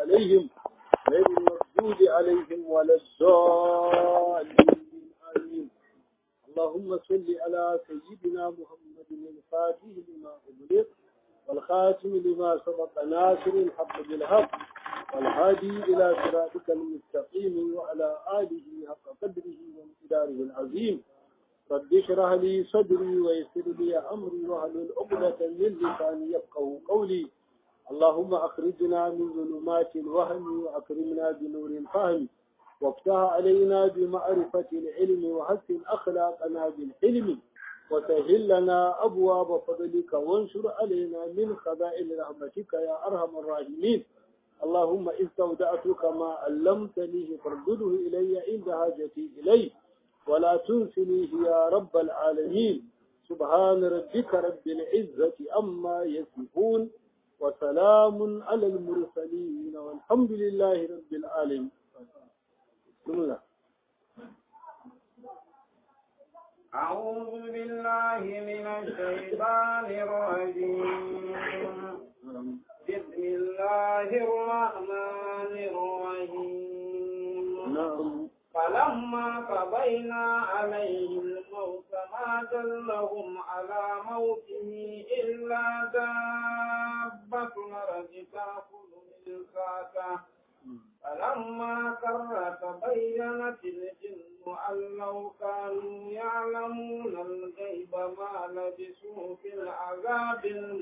عليهم غير المردود عليهم ولا الضالين آمين اللهم صل على سيدنا محمد الفاتح لما أغلق والخاتم لما سبق ناصر الحق بالحق والهادي إلى صراطك المستقيم وعلى آله حق قدره وامتداره العظيم رب اشرح لي صدري ويسر لي أمري واحلل عقدة من لساني يفقهوا قولي اللهم أخرجنا من ظلمات الوهم وأكرمنا بنور الفهم وافتح علينا بمعرفة العلم وحسن أخلاقنا بالحلم وسهل لنا أبواب فضلك وانشر علينا من خزائن رحمتك يا أرحم الراحمين اللهم استودعتك ما علمتنيه فردده إلي عند حاجتي إليه ولا تنسنيه يا رب العالمين سبحان ربك رب العزة أما يصفون وسلام على المرسلين والحمد لله رب العالمين بسم الله أعوذ بالله من الشيطان الرجيم بسم الله الرحمن الرحيم نعم فلما قضينا عليه الموت ما دلهم على موته إلا دابة الأرض تأكل من ساته فلما كر تبينت الجن أن لو كانوا يعلمون الغيب ما لبثوا في العذاب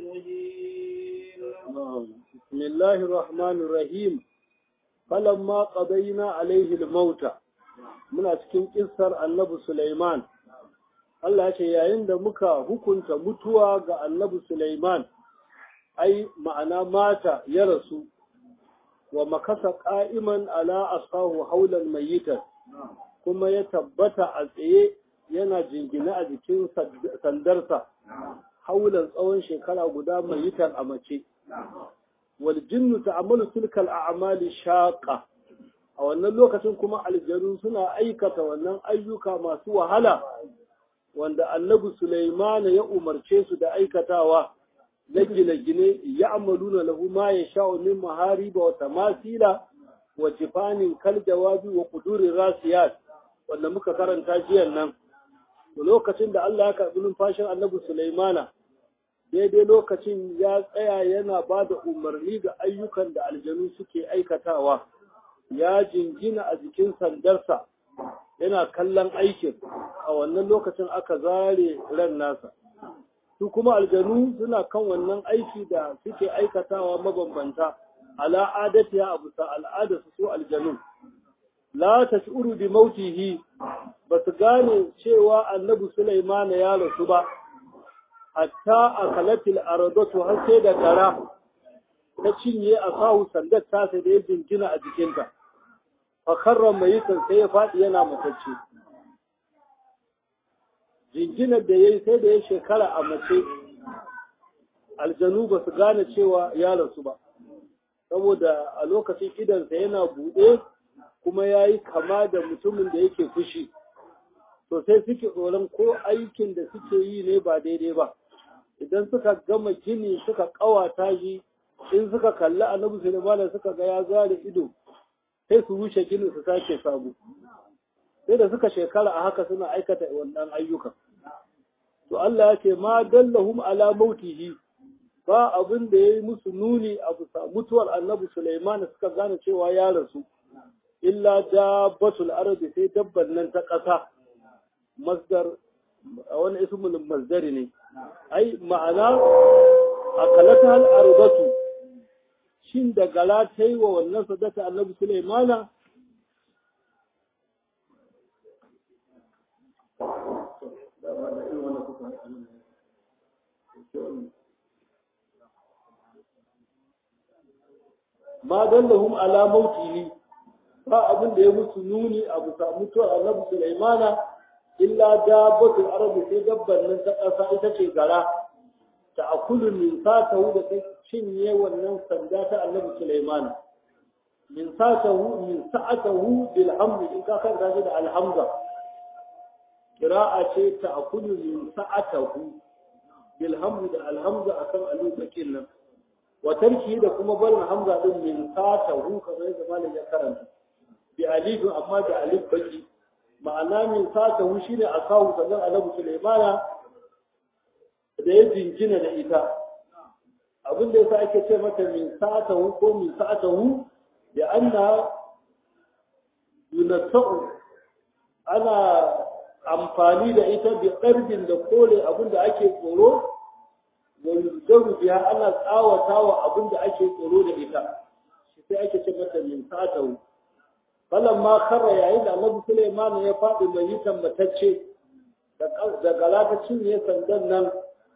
المهين نعم. بسم الله الرحمن الرحيم فلما قضينا عليه الموت muna cikin kissar annabi Sulaiman Allah ce yayin da muka hukunta mutuwa ga annabi Sulaiman ai ma'ana mata ya rasu wa makasa qa'iman ala asahu haulan mayyitan kuma ya tabbata a tsaye yana jingina a jikin sandarsa haulan tsawon shekara guda mayyitan a mace wal jinnu ta'amalu tilkal a'mali shaqa a wannan lokacin kuma aljanu suna aikata wannan ayyuka masu wahala wanda annabi Sulaimana ya umarce su da aikatawa na gine-gine ya amaluna lahu ma ya sha'u min mahariba wa tamasila wa jifanin kal jawabi wa kudurin rasiyat wanda muka karanta jiyan nan lokacin da Allah ya karɓi numfashin annabi Sulaimana daidai lokacin ya tsaya yana ba da umarni ga ayyukan da aljanu suke aikatawa ya jingina a jikin sandarsa yana kallon aikin a wannan lokacin aka zare ran nasa su kuma aljanu suna kan wannan aiki da suke aikatawa mabambanta ala adatiya a bisa al'ada su su aljanu la tashuru bi mautihi ba su gane cewa annabi Sulaiman ya rasu ba hatta akalatil aradatu har sai da gara ta cinye a sahu sandar tasa da ya jingina a jikinta fakarran mai sai ya faɗi yana matacce jinginar da ya yi sai da ya shekara a mace aljanu ba su gane cewa ya rasu ba saboda a lokacin idansa yana buɗe kuma ya yi kama da mutumin da yake fushi to sai suke tsoron ko aikin da suke yi ne ba daidai ba idan suka gama gini suka ƙawata shi in suka kalli annabi sulaiman suka ga ya zare ido sai su rushe ginin su sake sabo sai da suka shekara a haka suna aikata wannan ayyukan to Allah ya ce ma dallahum ala mautihi ba abin da yayi musu nuni a bisa mutuwar annabi Sulaiman suka gane cewa ya rasu illa dabbatul ardi sai dabban nan ta ƙasa masdar wani ismul masdari ne ai ma'ana akalata al ardatu shin da gala ta yi wa wannan sadaka annabi Sulaimana ma dallahum ala mautihi ba abin da ya musu nuni a bisa mutuwar annabi Sulaimana illa dabbatul arabi sai dabban nan ta ƙasa ita ce gara ta akulu min satahu da ta cinye wannan sanda ta annabi Sulaiman min satahu min sa'atahu bil hamd in ka kan shi da alhamza qira'a ce ta akulu min sa'atahu bil hamd da alhamza akan alubakin nan wa tarki da kuma barin hamza din min sata hu kamar yadda malam ya karanta bi alifin amma da alif baki ma'ana min sata hu shine akawu sannan annabi sulaimana da ya jingina da ita abin da yasa ake ce mata min sata hu ko min sata hu da anna yunassa'u ana amfani da ita bi ƙarfin da kore abin da ake tsoro wani biya ana tsawata wa abin da ake tsoro da ita shi sai ake ce mata min satahu falan ma kara yayin da annabi Sulaiman ya faɗi mai yi tambatacce da galata cinye sandan nan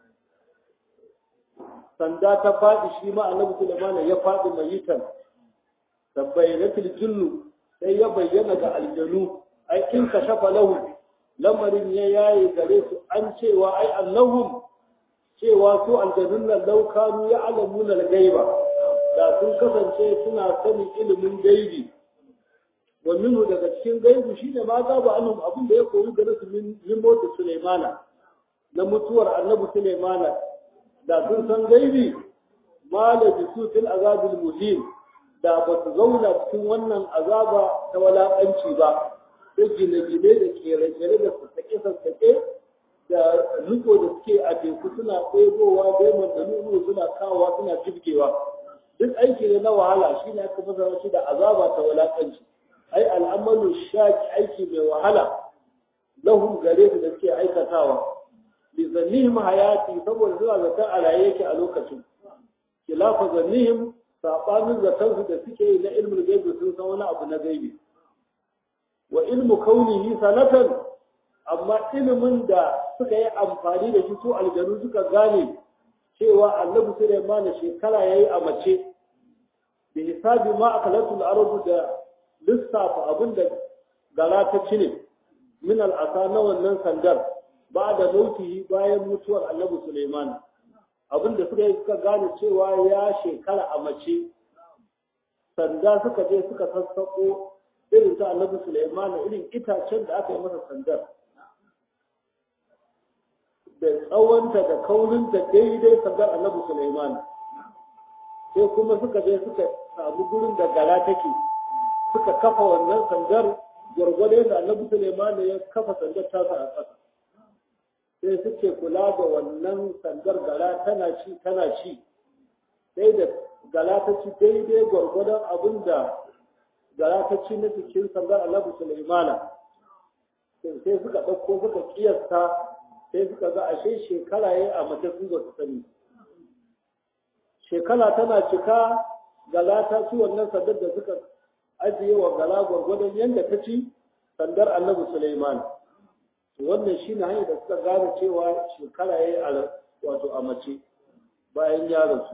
sanda ta faɗi shi ma annabi Sulaiman ya faɗi mai yi tam tabbayanatul jinnu sai ya bayyana ga aljanu ai in ka shafa lahu lamarin ya yaye gare su an cewa ai annahum cewa su aljanun nan laukanu ya alamuna gaiba da sun kasance suna sanin ilimin gaibi wa minhu daga cikin gaibu shine ma za ba annum abin da ya koyi gare su min mota Sulaimana na mutuwar annabi Sulaimana da sun san gaibi ma la bisu fil azabil muhim da ba su zauna cikin wannan azaba ta walakanci ba da gine-gine da kere-kere da sassaƙe-sassaƙe da riko da suke a teku suna ɗebowa daimon da nunu suna kawowa suna jibgewa duk aiki ne na wahala shi ne aka fasara shi da azaba ta walakanci ai al'amalu shaki aiki mai wahala lahum gare su da suke aikatawa li zannihim hayati saboda suna zaton a raye yake a lokacin khilafa zannihim sabanin zaton su da suke yi na ilmul gaibi sun san wani abu na gaibi wa ilmu kaunihi sanatan amma ilimin da suka yi amfani da shi su aljanu suka gane cewa annabi Sulaiman shekara yayi a mace bi hisabi ma akalatul arabu da lissafa abin da gara ta cine min al'asa na wannan sandar ba da mautihi bayan mutuwar annabi Sulaiman abin da suka yi suka gane cewa ya shekara a mace sanda suka je suka sassaƙo irin ta annabi Sulaiman irin itacen da aka yi masa sandar da tsawonta da kaurinta daidai sandar annabi Sulaiman sai kuma suka je suka samu gurin da gara take suka kafa wannan sandar gwargwado da annabi Sulaiman ya kafa sandar tasa a ƙasa sai suke kula da wannan sandar gara tana ci tana ci sai da gara ta ci daidai gwargwadon abin da gara ta ci na cikin sandar annabi Sulaiman sai suka ɗauko suka kiyasta sai suka ga ashe shekara ya a mace su ba su sani shekara tana cika gala ta ci wannan sandar da suka ajiye wa gala gwargwadon yadda ta ci sandar annabi Sulaiman wannan shi ne hanyar da suka gane cewa shekara ya yi wato a mace bayan ya rasu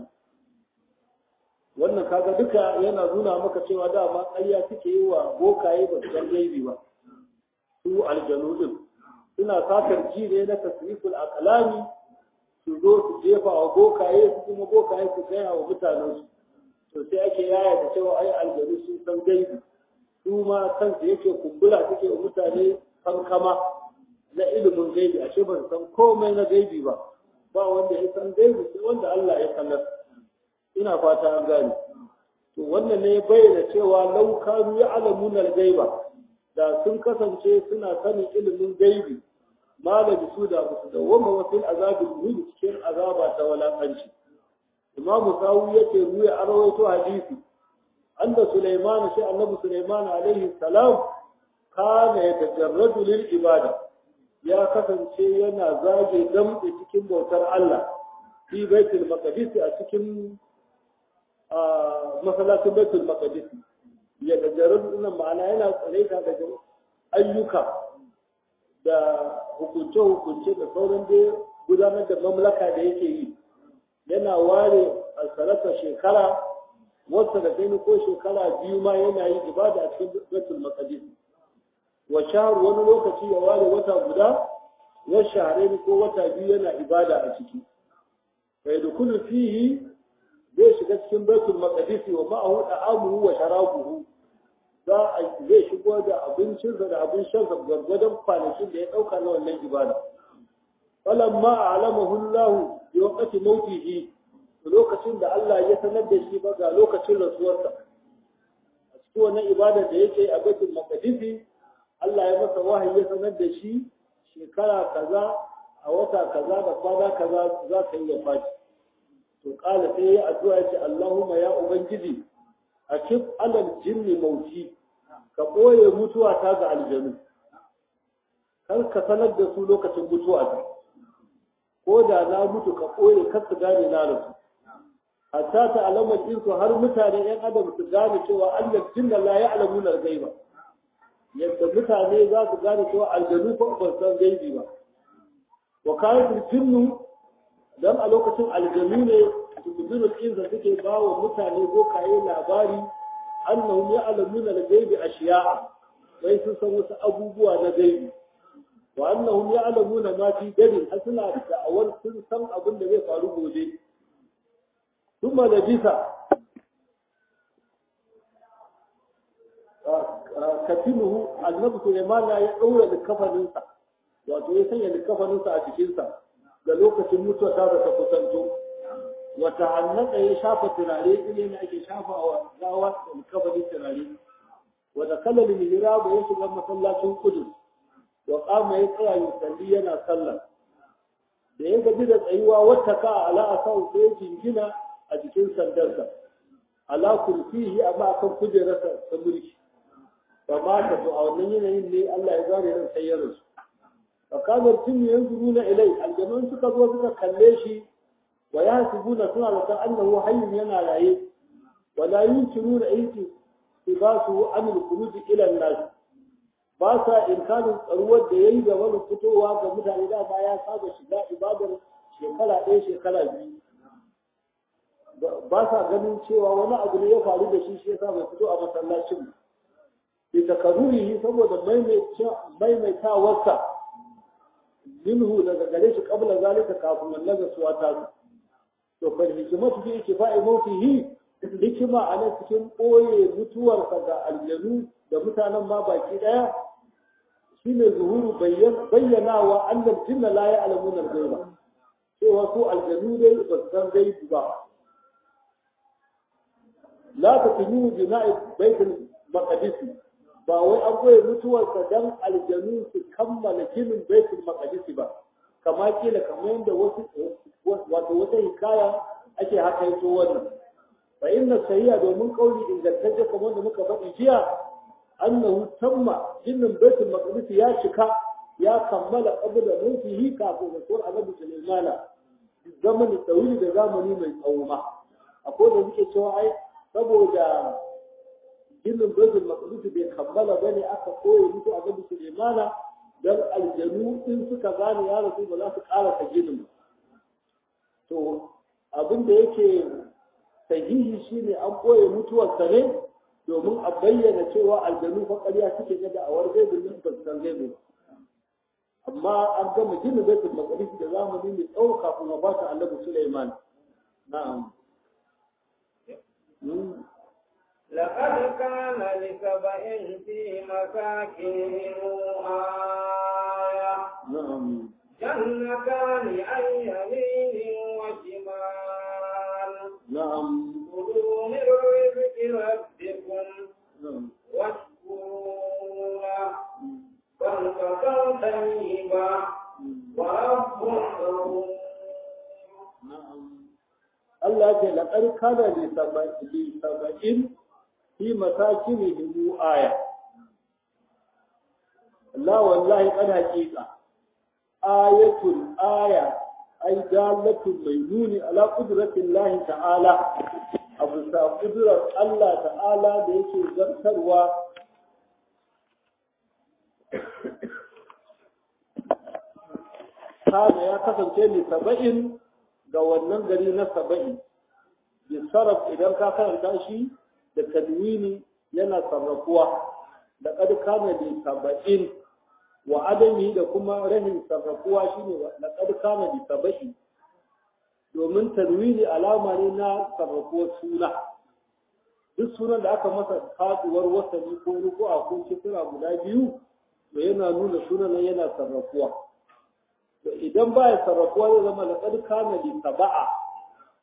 wannan kaga duka yana nuna maka cewa dama ƙarya suke yi wa bokaye ba su san gaibi ba su aljanu din suna satar ji ne na tasriful aqlami su zo su jefa wa bokaye su kuma bokaye su gaya wa mutanen su to sai ake yaya da cewa ai aljanu sun san gaibi su ma kansu yake kumbura suke wa mutane kankama na ilimin gaibi ashe ba su san komai na gaibi ba ba wanda ya san gaibi sai wanda Allah ya sanar ina fata an gane to wannan ne ya bayyana cewa lau kanu ya'lamuna al-gaiba da sun kasance suna sanin ilimin gaibi malabi su da musu da wama wasil azabin ruhi cikin azaba ta walakanci imamu sawu yake ruya a rawaito hadisi anda sulaiman shi annabi sulaiman alaihi salam kana yatajarradu lil ibada ya kasance yana zage damtse cikin bautar Allah fi baitul maqdis a cikin masallacin baitul maqdis ya tajarradu nan ma'ana yana tsare daga ayyuka da hukunce-hukunce da sauran dai gudanar da mamlaka da yake yi yana ware alsarata shekara wata da gani ko shekara biyu ma yana yi ibada a cikin baitul maqdis wa shahar wani lokaci ya ware wata guda wa shahrain ko wata biyu yana ibada a ciki fa yadkhulu fihi zai shiga cikin baitul maqdis wa ma'ahu da'amuhu wa sharabuhu za a zai shigo da abincinsa da abin shansa gwargwadon kwanakin da ya ɗauka na wannan ibada. Falan ma a alamahu Allah bi waqti mautihi lokacin da Allah ya sanar da shi ba ga lokacin rasuwarsa a cikin wannan ibada da yake a baitul maqdisi Allah ya masa wahayi ya sanar da shi shekara kaza a wata kaza da kwana kaza za ka yi wafati to kala sai ya addu'a ce Allahumma ya ubangiji akif alal jinni mauti ka ɓoye mutuwa ta ga aljanu kar ka sanar da su lokacin mutuwa ta ko da na mutu ka ɓoye kar su gane na rasu hatta ta alamar insu har mutane yan adam su gane cewa Allah jinna la ya'lamu al gaiba yadda mutane za su gane cewa aljanu ko ban san gaibi ba wa kayan jinnu dan a lokacin aljanu ne tubulun insa suke ba wa mutane ko kayi labari annahum ya'lamuna al-ghaibi ashiya'a wai sun san wasu abubuwa na gaibi wa annahum ya'lamuna ma fi gadin har suna da'awar sun san abin da zai faru gobe kuma da bisa katinuhu annabi Sulaiman ya daura likafaninsa wato ya sanya likafaninsa a cikinsa da lokacin mutuwa ta ta kusanto wata hannaka ya shafa turare ile ne ake shafa wa gawa da kafarin turare wata kalar mihrabu ya shiga masallacin kudu wa kama ya tsaya ya salli yana sallah da ya gaji da tsayuwa wata ka ala asau sai ya jingina a jikin sandarsa ala kursihi amma akan kujerarsa ta mulki ba ma ta to a wannan yanayin ne Allah ya zare ran sai ya rasu fa kamar tun yanzuruna ilai aljanun suka zo suka kalle shi wa yahsibuna suna da annahu hayyun yana raye wala yunkiruna ayti tibasu an al-khuruj ila an-nas ba sa inkarin tsaruwar da yayi da wani fitowa ga mutane da ba ya saba shiga ibadar shekara ɗaya shekara biyu ba sa ganin cewa wani abu ne ya faru da shi shi yasa bai fito a masallacin bi takarrurihi saboda maimaitawarsa minhu daga gare shi kabla zalika kafin wallaga suwa ta to fa hikimatu fi ikifa'i mawtihi hikima a nan cikin ɓoye mutuwarsa ga aljanu da mutanen ma baki ɗaya shine zuhuru bayyanawa annal jinna la ya'lamuna al-ghaiba cewa su aljanu dai ba su san gaibi ba la taqinu bina'i baitul maqdis ba wai an ɓoye mutuwarsa dan aljanu su kammala ginin baitul maqdis ba kama kila kamar yadda wasu wato wata hikaya ake hakaito wannan fa inna sahiya domin kauli ingantacce kamar da muka faɗi jiya annahu tamma jinnin baitul maqdis ya cika ya kammala qabla mawtihi kafin rasul annabi sulaimana zamanin tawili da zamani mai tsawo ma akwai da suke cewa ai saboda jinnin baitul maqdis bai kammala bane aka koyi mutu annabi sulaimana dan aljanu in suka gane ya rasu ba za su ƙara ta ginin ba to abin da yake sahihi shine an ɓoye mutuwarsa ne domin a bayyana cewa aljanu fa ƙarya suke ga da'awar gaibin nan ba san gaibu amma an gama gina baitul maqdis da zamani mai tsawo kafin a bata annabi Sulaiman na'am لقد كان لسبأ في مساكنهم آية نعم جنتان عن يمين وشمال نعم كلوا من رزق ربكم نعم واشكروا له بلدة طيبة ورب غفور na'am Allah ce laqad kana li sab'in fi masakinihim aya Allah wallahi kad haqiqa ayatul aya ay dalatul maynuni ala qudratillahi ta'ala abu sa qudrar Allah ta'ala da yake zartarwa kana ya kasance ne saba'in ga wannan gari na saba'in bi sarraf idan ka karanta shi da tanwini yana sarrafuwa da kad kana bi saba'in wa adami da kuma rahin sarrafuwa shine da kad kana bi saba'in domin tanwini alama ne na sarrafuwar suna duk sunan da aka masa faduwar wasani ko ruku'a ko kisra guda biyu to yana nuna sunan yana sarrafuwa to idan ba ya sarrafuwa zai zama laqad kana li saba'a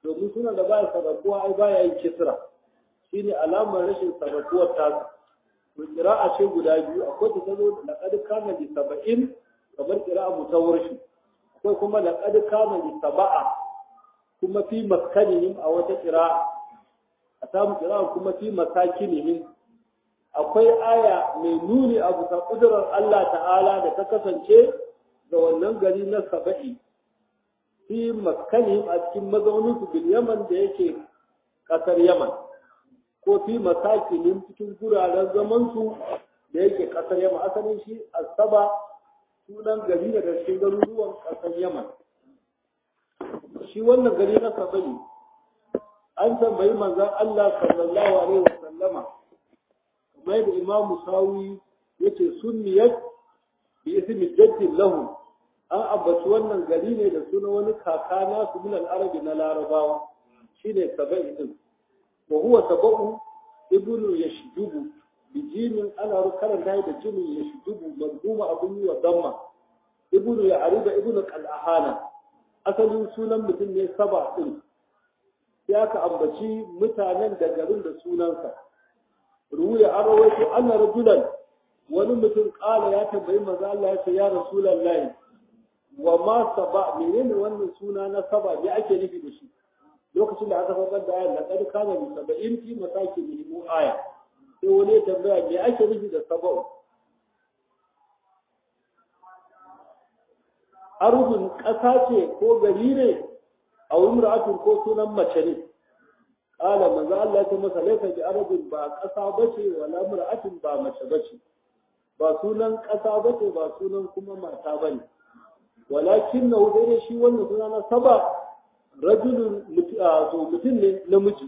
domin sunan da baya sarrafuwa ai baya yin kisra shine alamar rashin sarrafuwar tasa to qira'a ce guda biyu akwai ta tazo laqad kana li sab'in kamar qira'a mutawwarshi akwai kuma laqad kana li sab'a kuma fi maskanihim a wata qira'a a samu qira'a kuma fi masakinihim akwai aya mai nuni a bisa kudurar Allah ta'ala da ta kasance ga wannan gari na saba'i fi maskanihim a cikin mazaunin su bil yaman da yake kasar yaman ko fi masakinihim cikin guraren zaman su da yake kasar yaman asalin shi asaba sunan gari daga cikin garuruwan kasar yaman shi wannan gari na saba'i an tambayi manzon Allah sallallahu alaihi wasallama kamar da imam musawi yace sunniyat bi ismi jaddin lahu an ambaci wannan gari ne da suna wani kaka na su min al-arabi na larabawa shine sabai din wa huwa sabau ibnu yashdubu bi jimin ana karanta da jimin yashdubu mazmuma abun yi wa damma ibnu ya'riba ibnu qal'ahana asalin sunan mutum ne saba din sai aka ambaci mutanen da garin da sunansa ruwaya an rawaito anna rajulan wani mutum kala ya tambayi maza Allah ya ce ya rasulullahi wa ma saba menene wannan suna na saba me ake nufi da shi lokacin da aka faɗar da ayar laqad kana bi sab'in fi masakin mu aya sai wani ya tambaya me ake nufi da saba'u arhun ƙasa ce ko gari ne a umra'atun ko sunan mace ne Ƙala manzo Allah ya ce masa laifa bi arabin ba ƙasa bace wala mur'atin ba mace bace ba sunan ƙasa bace ba sunan kuma mata bane walakin na dai shi wannan suna na saba rajulun to mutum ne namiji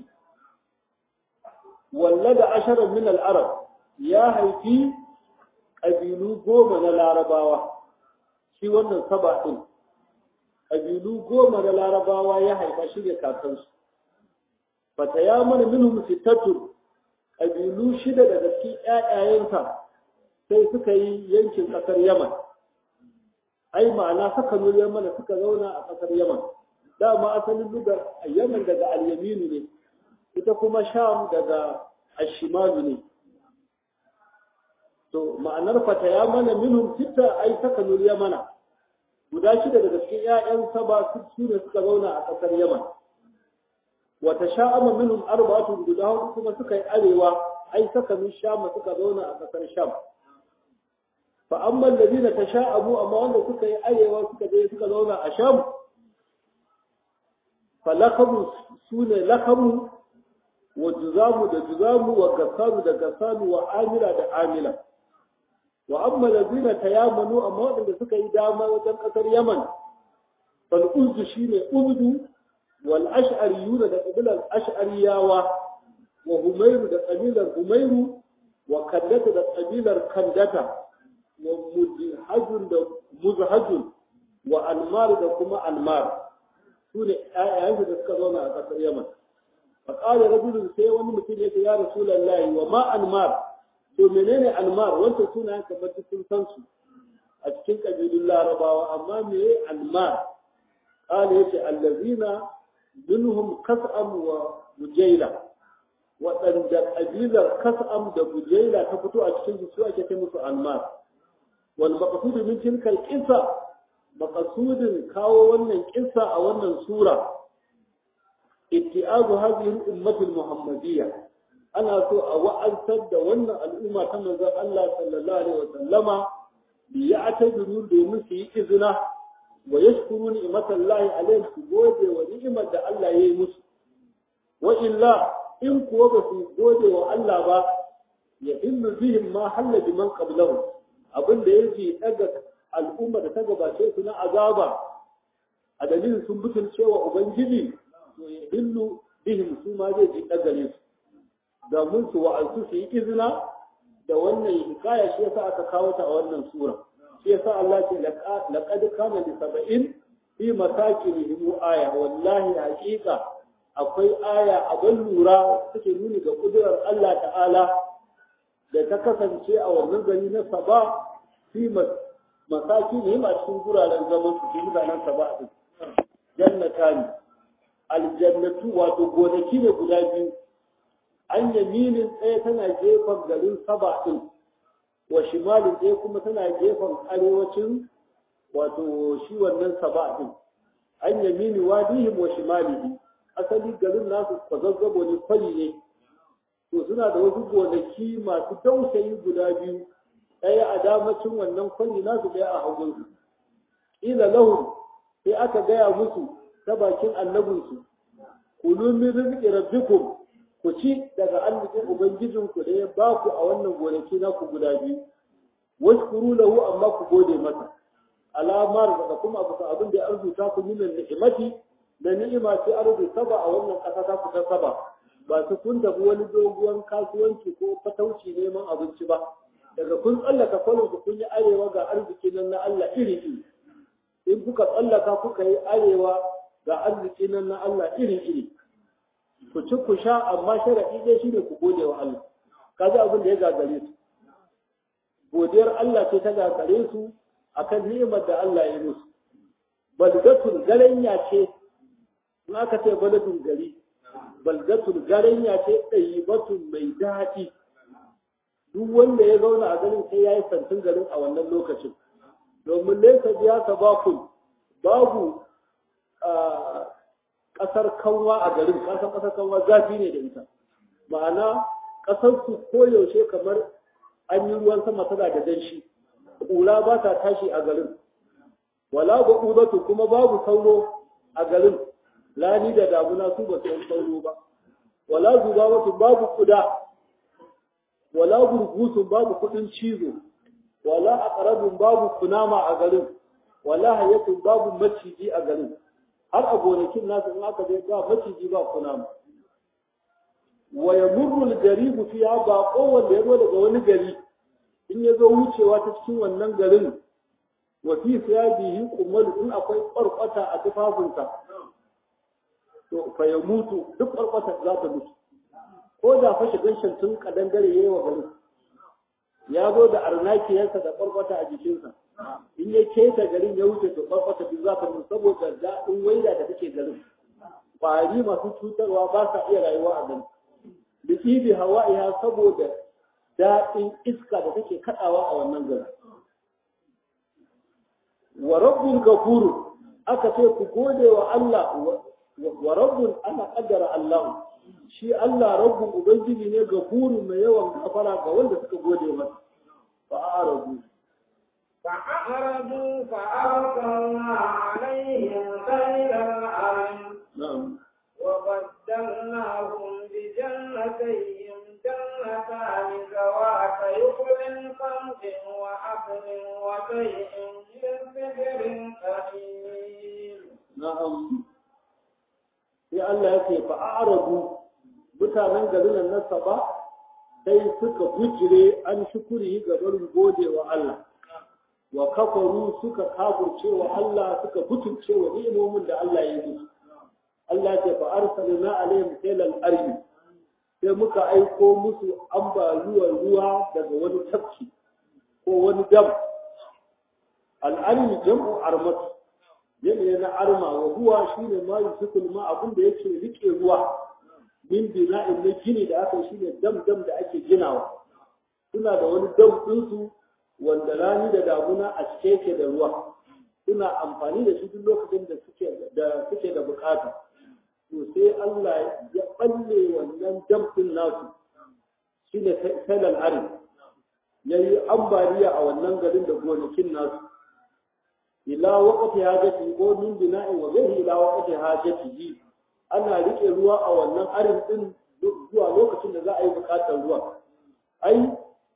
wallada asharan min al-arab ya haifi ƙabilu goma na larabawa shi wannan saba din ƙabilu goma na larabawa ya haifa shi ne kakansu fata ya mana minhum sittatun ƙabilu shida daga cikin ƴaƴayensa sai suka yi yankin ƙasar Yaman ai ma'ana suka nuna Yaman suka zauna a ƙasar Yaman dama asalin lugar Yaman daga al-yaminu ne ita kuma Sham daga ashimalu ne to ma'anar fata ya mana minhum sitta ai suka nuna Yaman guda shida daga cikin ƴaƴansa ba su ne suka zauna a ƙasar Yaman wata sha'ama minhum arba'atun guda hudu kuma suka yi arewa ai saka min sham suka zauna a kasar sham fa amma alladhina tasha'amu amma wanda suka yi arewa suka je suka zauna a sham fa lakamu sune lakamu wa juzamu da juzamu wa gassanu da gassanu wa amila da amila wa amma alladhina tayamanu amma wanda suka yi dama wajen kasar yaman fal uzdu shine uzdu والأشعريون ده قبيلة الأشعرياوة وهمير ده قبيلة همير وكندة ده قبيلة كندة ومزهج ده مزهج وأنمار ده كما أنمار سوني آيات ده سكرونا أكثر يمن فقال رجل سي wani mutum yake ya rasulullahi wa ma anmar to menene anmar wanda suna kamar sun san su a cikin kabilun larabawa amma me anmar قال يتي الذين منهم كسأم وبجيلة waɗanda ƙabilar kas'am da bujaila ta fito a cikin su ake kai musu almar wal maqsudu min tilka al qissa maqsudin kawo wannan kissa a wannan sura ittiazu hadhihi al ummah al muhammadiyya ana so a wa'antar da wannan al'umma ta manzon Allah sallallahu alaihi wa sallama bi ya'tabiru domin su yi izina wa yashkuru ni'matan lahi alaihim su gode wa ni'imar da Allah ya yi musu wa illa in kuwa ba su gode wa Allah ba ya illu bihim ma halla bi man qablahu abin da yake daga al'umma da ta gabace su na azaba a dalilin sun butulce wa ubangiji to ya illu bihim su ma zai ji dagare su da mun su wa'azu su yi izina da wannan hikaya shi yasa aka kawo ta a wannan sura shi yasa Allah ce laqad kana li sab'in fi masakinihim aya wallahi haqiqa akwai aya a ban lura suke nuni ga kudurar Allah ta'ala da ta kasance a wannan gari na saba fi masakinihim a cikin guraren zaman su fi mutanen saba din jannata ne aljannatu wato gonaki ne guda biyu an yaminin ɗaya tana gefen garin saba ɗin wa shimalin ɗaya kuma tana gefen arewacin wato shi wannan saba ɗin an yamini wadihim wa shimalihi asali garin nasu kwazazzabo ne kwari ne to suna da wasu gonaki masu dausayi guda biyu ɗaya a damacin wannan kwari nasu ɗaya a hagunsu ila lahum sai aka gaya musu ta bakin annabinsu kulu min rizqi rabbikum ku ci daga arzikin ubangijinku da ya ba ku a wannan gonaki naku guda biyu washkuru lahu amma ku gode masa alamar da kuma abu abin da ya arzuta ku minan ni'imati da ni'ima ce arzu saba a wannan ƙasa ta ku ta saba ba su kun tafi wani doguwan kasuwanci ko fatauci neman abinci ba daga kun tsallaka kwalon ku kun yi arewa ga arziki nan na Allah iri iri in kuka tsallaka kuka yi arewa ga arziki nan na Allah iri iri ku ci ku sha amma sharaɗi ɗaya shine ku gode wa Allah kaji abin da ya gagare su godiyar Allah ce ta gagare su akan ni'imar da Allah ya musu balgatul garanya ce in aka ce baladun gari balgatul garanya ce ɗayibatun mai daɗi duk wanda ya zauna a garin sai ya yi santin garin a wannan lokacin domin laisa biya sabakun babu ƙasar kanwa a garin ƙasar ƙasar kanwa zafi ne da ita ma'ana ƙasar su koyaushe kamar an yi ruwan sama tana da danshi ƙura ba ta tashi a garin wala ba ƙudatu kuma babu sauro a garin lani da damuna su ba su sauro ba wala zubabatu babu kuda wala gurgusun babu kudin cizo wala aqrabun babu kunama a garin wala hayatun babu maciji a garin har a gonakin nasu in aka je ba maciji ba kunama wa yamurru al-garibu fiha ba kowanne ya zo daga wani gari in ya zo wucewa ta cikin wannan garin wa fi siyabihi kumal in akwai kwarkwata a tufafinsa to fa ya mutu duk kwarkwata za ta mutu ko da fashe ganshin tun kadan dare yayi wa garin ya zo da arnakiyarsa da kwarkwata a jikinsa in ya keta garin ya wuce to kwarkwata duk za ta mutu saboda daɗin waida da take garin ƙwari masu cutarwa ba sa iya rayuwa a garin da ibi hawa'iha saboda daɗin iska da take kaɗawa a wannan garin wa rabbul gafuru aka ce ku gode wa Allah wa rabbun ana kaddara Allah shi Allah rabbun ubangiji ne gafuru mai yawan gafara ga wanda suka gode masa fa arabu فأعرضوا فأرسلنا عليهم سيل العرم na'am وبدلناهم بجنتيهم جنتان ذوات يخل خمس وعقل وشيء من سدر قليل na'am sai Allah ya ce fa arabu mutanen garin nan na saba sai suka bujire an shukuri ga barin gode wa Allah wa kafaru suka kafurce wa Allah suka butulce wa ni'imomin da Allah ya yi Allah ya ce fa arsalna alaihim sailal arbi sai muka aiko musu ambaliyar ruwa daga wani tafki ko wani dam al'armi jam'u armatu yanayi na arma wa huwa shine ma yusukul ma abin da yake rike ruwa min bina'in na gini da aka shine dam dam da ake ginawa suna da wani dam ɗinsu wanda rani da damuna a cike yake da ruwa suna amfani da shi duk lokacin da suke da suke da bukata to sai Allah ya balle wannan dam ɗin nasu shine salal arim yayi ambaliya a wannan garin da gonakin nasu ila waqti hajati ko min bina'in wa ghayri ila waqti hajatihi ana rike ruwa a wannan arin din zuwa lokacin da za a yi bukatar ruwa ai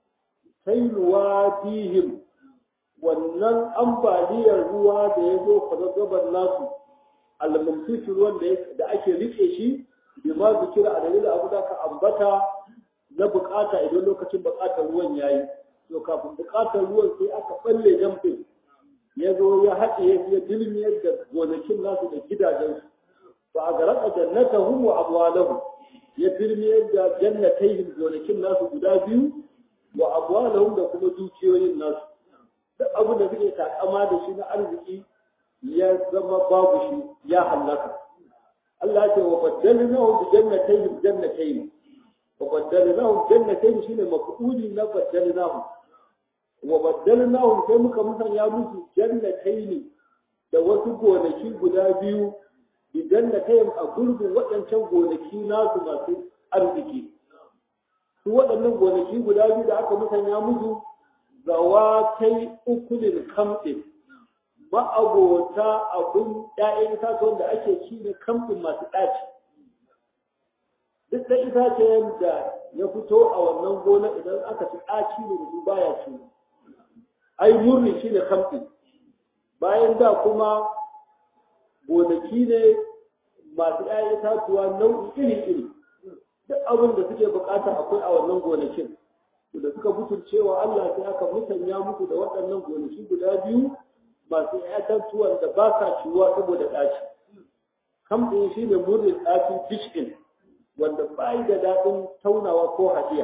sailuwa bihim wannan ambaliyar ruwa da ya zo kwazazzabar nasu almamsushi ruwan da ake rike shi bi ma zikira a dalilin abu da ka ambata na bukata idan lokacin bukatar ruwan yayi to kafin bukatar ruwan sai aka balle jamfin ya zo ya haɗe ya dilmiyar da gonakin nasu da gidajensu ba a garaka jannatahum wa abwalahum ya dilmiyar da jannatayhim gonakin nasu guda biyu wa abwalahum da kuma dukiyoyin nasu duk abin da suke takama da shi na arziki ya zama babu shi ya hallaka Allah ya ce wa baddalnahu bi jannatayn jannatayn wa baddalnahu jannatayn shine maf'uli na baddalnahu wa baddalnahu sai muka musanya musu jannatayn da wasu gonaki guda biyu bi jannatayn a gurbin waɗancan gonaki nasu masu arziki su waɗannan gonaki guda biyu da aka musanya musu zawatai ukulin kamɗin ma'abota abin ‘ya'yan itatuwan da ake ci ne kamfin masu ɗaci. Duk da itacen da ya fito a wannan gona idan aka ci ɗaci ne da su baya ci. Ai murni shi ne kamfin. Bayan da kuma gonaki ne masu ‘ya'yan itatuwa nau'i iri-iri. Duk abin da suke bukata akwai a wannan gonakin. Da suka butulcewa Allah sai aka musanya muku da waɗannan gonaki guda biyu masu ‘ya'yantuwan da ba sa ciwuwa saboda ɗaci. Kamfin shi ne murnin ɗaci fishkin wanda ba da daɗin taunawa ko hadiya.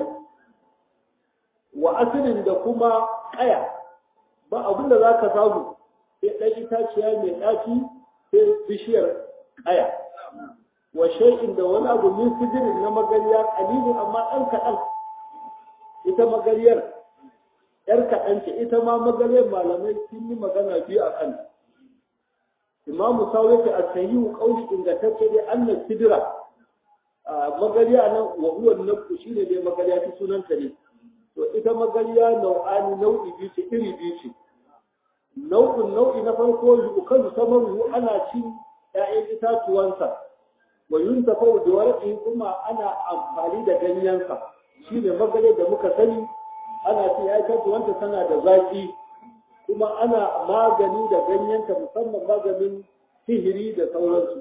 Wa asilin da kuma ƙaya ba abin da za ka samu sai ɗan itaciya mai ɗaci sai bishiyar ƙaya. Wa shai'in da wani abu min sidirin na magariya ƙalilin amma ɗan kaɗan. Ita magariyar ‘yar kaɗan ce ita ma magariyar malamai sun yi magana biyu a kan. Imamu Sawi ta asahihu ƙauli ingantacce dai annan sidira magariya nan wa huwa nafsu shine dai magariya ta sunanta ne. To ita magariya nau'ani nau'i biyu ce iri biyu ce. Nau'in nau'i na farko yukan samaru ana cin ‘ya'yan itatuwansa. Wa yuntafa da warqi kuma ana amfani da ganyensa. Shine magariyar da muka sani ana ce ya kanta wanda tana da zaki kuma ana magani da ganyenta musamman maganin sihiri da sauransu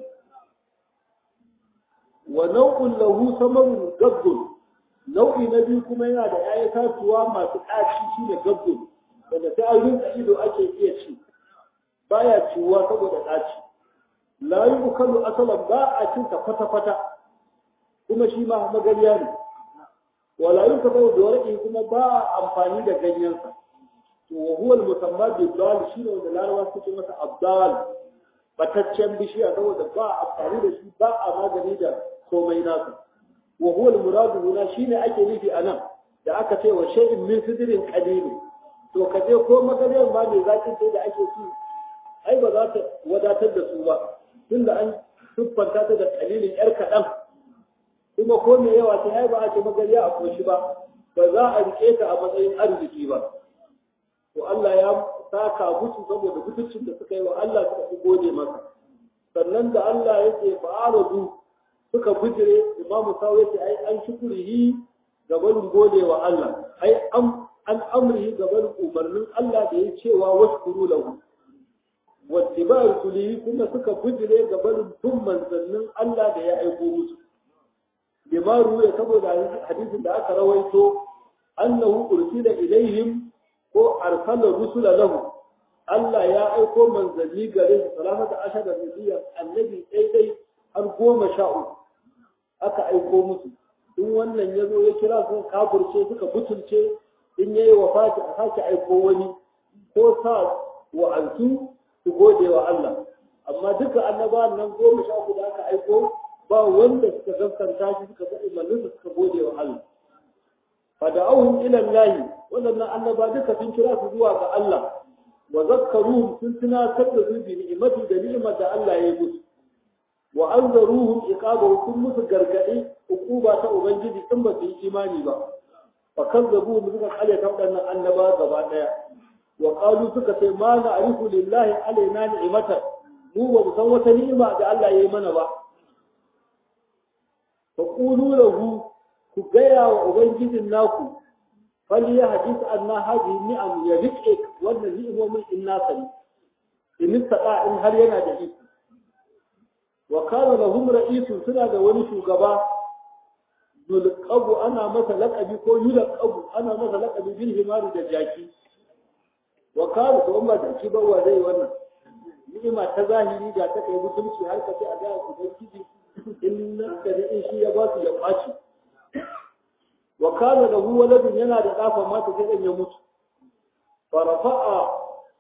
wa nau'un lahu samarun gabbun nau'i na biyu kuma yana da ƴaƴan tatuwa masu ɗaci shine gabbun wanda sai an rinka ido ake iya ci baya ciwuwa saboda ɗaci la yukalu asalan ba a cin ta kwata-kwata kuma shi ma magariya ne wala yin ka bai da warƙi kuma ba amfani da ganyensa to wa huwa al-musamma bi dal shi ne wanda larawa suke masa abdal bataccen bishiya saboda ba amfani da shi ba a magani da komai nasa wa huwa al-muradu huna shine ake nufi anan da aka ce wa shay'in min sidrin qalil to ka je ko magariyar ma mai zakin sai da ake ci ai ba za ta wadatar da su ba tunda an siffanta ta da qalilin yar kaɗan kuma ko me yawa ta ai ba a ce magariya a koshi ba ba za a rike ta a matsayin arziki ba to Allah ya saka musu saboda mutuncin da suka yi wa Allah suka fi gode masa sannan da Allah ya ce fa'aradu suka bijire imamu sawo ya ce ai an shukurihi gaban gode wa Allah ai an an amrihi gaban umarnin Allah da ya cewa washkuru lahu wattiba rusulihi kuma suka bijire gaban bin manzannin Allah da ya aiko musu bima ruwa saboda hadisin da aka rawaito annahu ursila ilaihim ko arsala rusula lahu Allah ya aiko manzanni gare su salamata ashada nabiyyan annabi daidai har goma sha uku aka aiko musu in wannan ya zo ya kira su kafirce suka butulce in yayi wafati a sake aiko wani ko sa wa'antu su gode wa Allah amma duka annabawan nan goma sha uku da aka aiko ba wanda suka gaskanta shi suka ga imanin suka gode wa Allah fada'uhum ila Allah wannan annaba duka sun kira su zuwa ga Allah wa zakkaruhum sun tunatar da su bi ni'imati da ni'imar da Allah ya yi musu wa anzaruhum iqabahu sun musu gargadi ukuba ta ubangiji in ba su yi imani ba fa kazzabu suka kale ta wadannan annaba gaba daya wa qalu suka ce ma na'rifu lillahi alaina ni'imatan mu ba mu san wata ni'ima da Allah ya yi mana ba fa qulu lahu ku gaya wa ubangijin naku fal ya hadith anna hadhihi ni'am ya rike wannan ni'imomin in na sani in sada in har yana da iko wa kana lahum ra'isun suna da wani shugaba yulqabu ana masa laqabi ko yulqabu ana masa laqabi bil himari da jaki wa kana to amma da shi bawa zai wannan ni'ima ta zahiri da ta kai mutunci har ka ce a ga ubangiji in nan da in shi ya ba su ya kwaci wa kana lahu waladun yana da dafa mata sai dan ya mutu fa rafa'a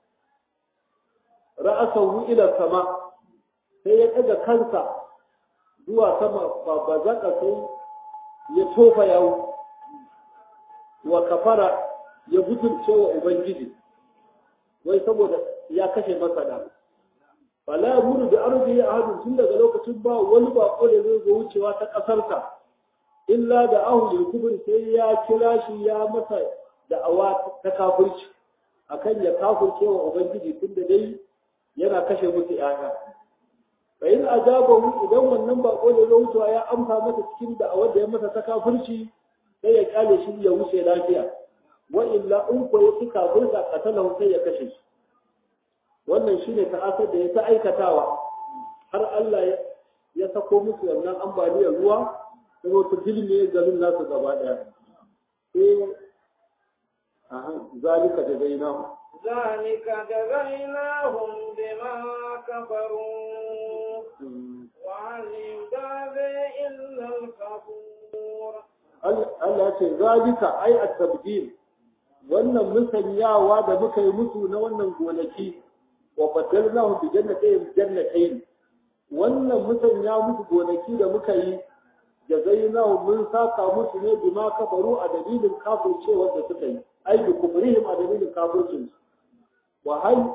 ra'asahu ila sama sai ya ɗaga kansa zuwa sama ba ba zaka sai ya tofa yawo wa kafara ya butulce wa ubangiji wai saboda ya kashe masa da fala yamuru da arzi ahadun tun daga lokacin ba wani bako da zai zo wucewa ta ƙasarsa illa da ahu kubur sai ya kira shi ya masa da'awa ta kafirci akan ya kafirce wa ubangiji tun da dai yana kashe musu ƴaƴa fa in ajabahu idan wannan bako da zai wucewa ya amsa masa cikin da'awar da ya masa ta kafirci sai ya kyale shi ya wuce lafiya wa illa in ko ya ci kafirka qatalahu sai ya kashe shi wannan shine ta'asar da ya ta aikatawa har Allah ya sako musu wannan ambaliyar ruwa sai wata dilme garin nasu gaba daya sai aha zalika da zainahu ذلك جزيناهم بما كفروا وهل يجازي إلا الكفور Allah ce zalika ai at-tabdil wannan musanyawa da muka yi musu na wannan gonaki wa badalnahu bi jannatayn jannatayn wannan musanya musu gonaki da muka yi jazainahu mun saka musu ne bima kafaru a dalilin kafircewar da suka yi ai bi kufrihim a dalilin kafircin su wa hal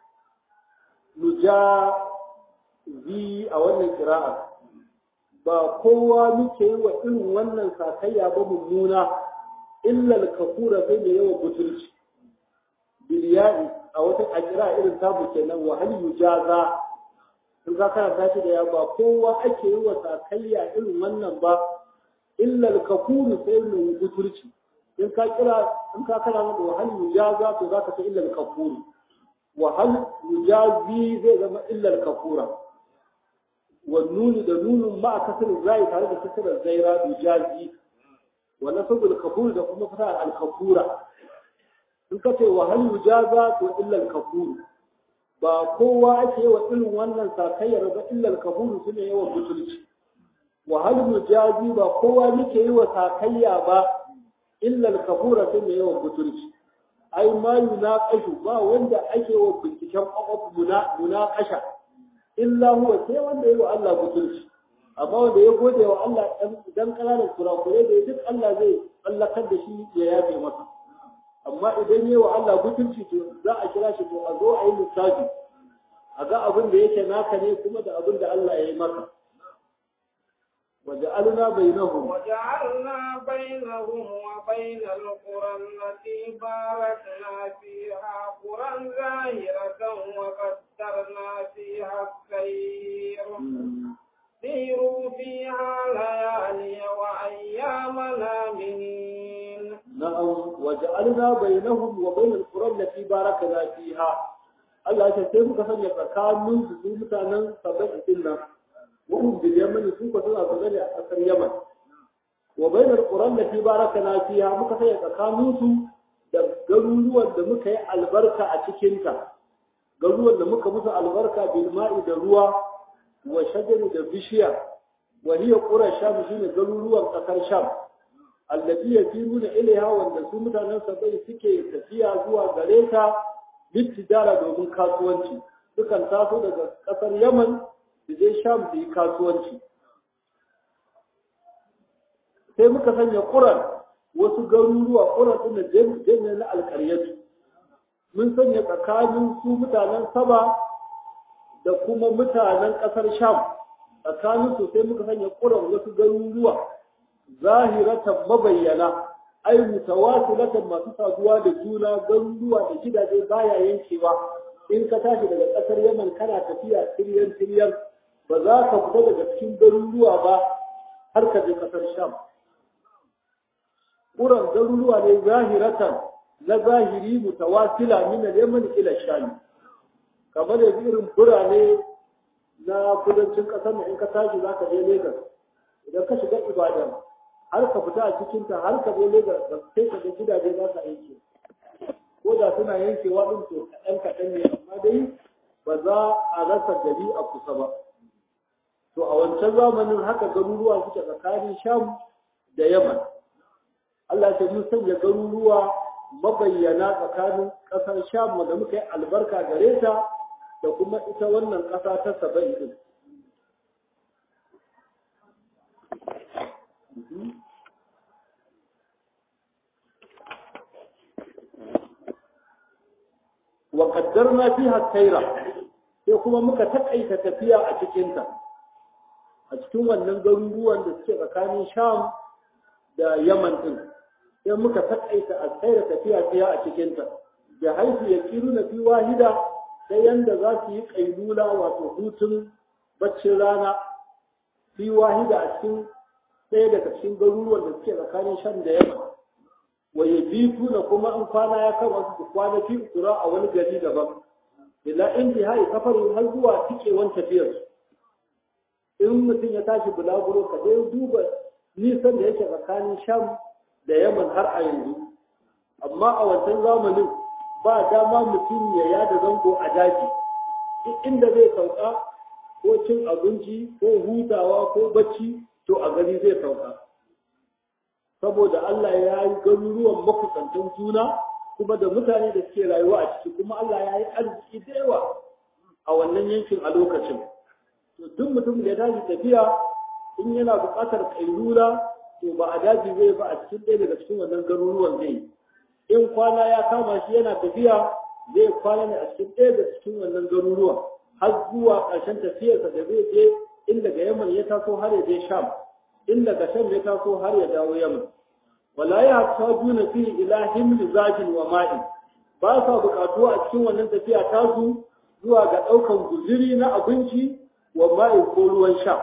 nujazi a wannan qira'a ba kowa muke yi wa irin wannan sakayya ba mummuna illal kafura sai da yawa butulci biliyai a wata ajira irin tabu kenan wa hal yujaza in ka kana tashi da ya ba kowa ake yi wa sakayya irin wannan ba illal kafuru sai mai butulci in ka kira in ka kana da wa hal yujaza to zaka ta illal kafuru wa hal yujazi zai zama illal kafura والنون ده نون مع كسر الزاي tare da kasar zaira dujazi wa nasbul kafur da kuma fata al kafura in ka ce wa hal yujaza to illa al kafur ba kowa ake wa irin wannan sakayyar ba illa al kafur sune yawan butulci wa hal yujazi ba kowa muke yi wa sakayya ba illa al kafura sune yawan butulci ai ma yunaqashu ba wanda ake wa binciken kwakwaf munaqasha illa huwa sai wanda yi wa Allah butulci amma wanda ya gode wa Allah dan kananan kurakurai da duk Allah zai tsallakar da shi ya yafe masa amma idan yi wa Allah butulci to za a kira shi to a zo a yi lissafi a ga abin da yake naka ne kuma da abin da Allah ya yi maka وجعلنا بينهم وجعلنا بينهم وبين القرى التي باركنا فيها قرى ظاهرة وقدرنا فيها السير سيروا فيها ليالي وأياما آمنين نعم وجعلنا بينهم وبين القرى التي باركنا فيها Allah ya sai muka sanya tsakanin su mutanen sabbin din وهم باليمن سوق سنة تغني أكثر يمن وبين القرى التي باركنا فيها muka sai tsakaninsu da garuruwan da muka yi albarka a cikinta garuruwan da muka musu albarka bil ma'i da ruwa wa shajari da bishiya wa hiya qura sham shine garuruwan kasar sham allati yafiruna ilaiha wanda su mutanen sabai suke tafiya zuwa gare ta littijara domin kasuwanci sukan taso daga kasar yaman su je sham su yi kasuwanci sai muka sanya ƙuran wasu garuruwa ƙuran ɗin da jami'a na alƙaryatu mun sanya tsakanin su mutanen saba da kuma mutanen ƙasar sham tsakanin su sai muka sanya ƙuran wasu garuruwa zahiratan mabayyana ai mutawasilatan masu saduwa da juna garuruwa da gidaje baya yankewa in ka tashi daga ƙasar yaman kana tafiya tiryan tiryan ba za ka fita daga cikin garuruwa ba har ka je ƙasar sham ƙuran garuruwa ne zahiratan na zahiri mutawasila min al-yaman ila sham kamar da irin birane na kudancin ƙasar nan in ka tashi za ka je Lagos idan ka shiga Ibadan har ka fita a cikin ta har ka je Lagos da sai ka ga gidaje za ka aiki ko da suna yankewa din to kaɗan kaɗan ne amma dai ba za a rasa gari a kusa ba to a wancan zamanin haka garuruwa suke tsakanin Sham da Yaman Allah ya mun sanya garuruwa mabayyana tsakanin ƙasar Sham da muka yi albarka gare ta da kuma ita wannan ƙasa ta Saba'i din wa qaddarna fiha khaira sai kuma muka takaita tafiya a cikin ta a cikin wannan garuruwan da suke tsakanin Sham da Yaman din sai muka takaita a khaira tafiya fiya a cikin ta da haifu yakiruna fi wahida sai yanda za su yi kailula wato hutun baccin rana fi wahida a cikin ɗaya daga cikin garuruwan da suke tsakanin Sham da Yaman wa yabituna kuma in kwana ya kama su kwana fi ukura a wani gari daban ila intihai safarin har zuwa tikewan tafiyar in mutum ya tashi bulaguro ka dai duba nisan da yake tsakanin sham da yaman har a yanzu amma a wancan zamanin ba dama mutum ya yada zango a daji inda zai sauka ko cin abinci ko hutawa ko bacci to a gari zai sauka saboda Allah ya yi garuruwan makusantan juna kuma da mutane da suke rayuwa a ciki kuma Allah ya yi arziki da yawa a wannan yankin a lokacin to duk mutum da ya tashi tafiya in yana buƙatar kailula to ba a daji zai ba a cikin ɗaya daga cikin wannan garuruwan zai yi in kwana ya kama shi yana tafiya zai kwana ne a cikin ɗaya daga cikin wannan garuruwan har zuwa ƙarshen tafiyarsa da zai je in daga Yaman ya taso har ya je Sham in daga Sham ya taso har ya dawo Yaman wala ya tajuna fi ila himli zajin wa ma'in ba sa buƙatuwa a cikin wannan tafiya tasu zuwa ga ɗaukan guziri na abinci wa ma'in ko ruwan sha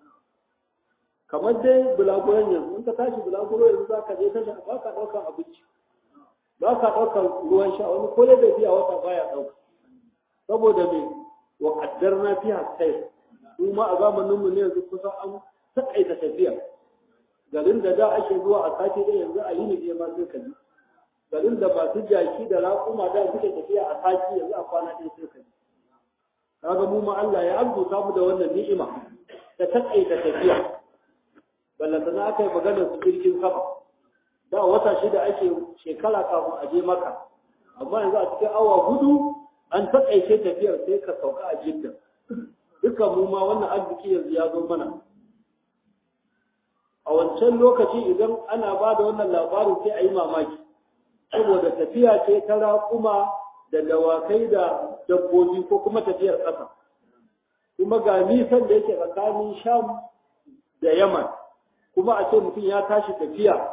kamar dai bulaguran yanzu in ka tashi bulaguro yanzu za ka je tasha ba ka ɗaukan abinci ba ka ɗaukan ruwan sha wani ko da biya wata baya ɗauka saboda me wa qaddarna fiha sayr kuma a zamanin mu ne yanzu kusan an takaita tafiya garin da da ake zuwa a sati ɗaya yanzu a yini ɗaya ma sai ka ji garin da masu jaki da raƙuma da suke tafiya a sati yanzu a kwana ɗaya sai ka ji kaga mu ma Allah ya arzuta mu da wannan ni'ima ta takaita tafiya ballantana aka yi maganar su jirgin sama da wata shida ake shekara kafin a je maka amma yanzu a cikin awa hudu an takaice tafiyar sai ka sauka a jidda duka mu ma wannan arziki yanzu ya zo mana a wancan lokaci idan ana ba da wannan labarin sai a yi mamaki saboda tafiya ce ta raƙuma da dawakai da dabbobi ko kuma tafiyar ƙasa kuma ga nisan da yake tsakanin sham da yaman kuma a ce mutum ya tashi tafiya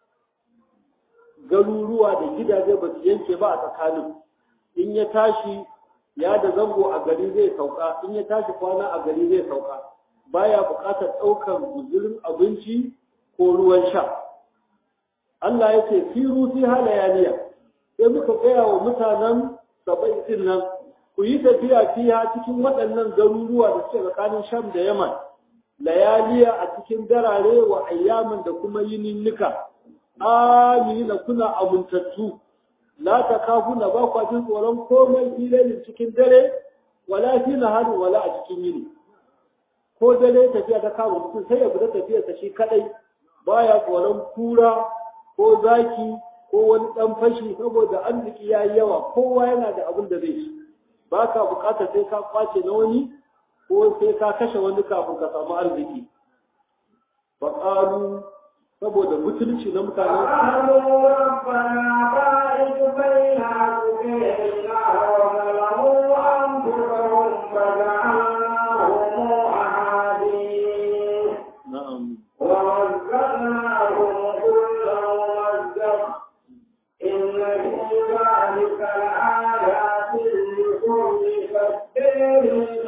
garuruwa da gidaje ba su yanke ba a tsakanin in ya tashi ya da zango a gari zai sauka in ya tashi kwana a gari zai sauka baya buƙatar ɗaukar guzurin abinci ko ruwan sha Allah ya ce firu fi halayaniya sai muka gaya wa mutanen sabai din nan ku yi tafiya fiya cikin waɗannan garuruwa da suke tsakanin sham da yaman layaliya a cikin darare wa ayyamin da kuma yininnika amina kuna amintattu la ta kafuna ba kwa jin tsoron komai filayin cikin dare wala fi nahari wala a cikin yini ko dare tafiya ta kama mutum sai ya fita tafiyar sa shi kadai baya tsoron kura ko zaki ko wani dan fashi saboda arziki yayi yawa kowa yana da abin da zai ci ba ka bukatar sai ka kwace na wani ko sai ka kashe wani kafin ka samu arziki faƙalu saboda mutunci na mutanen قالوا ربنا باعد بين أبوينا وظلموا أنفسهم فجعلناهم أحاديث na'am ومزقناهم كل ممزق إن في ذلك لآيات لكل كبير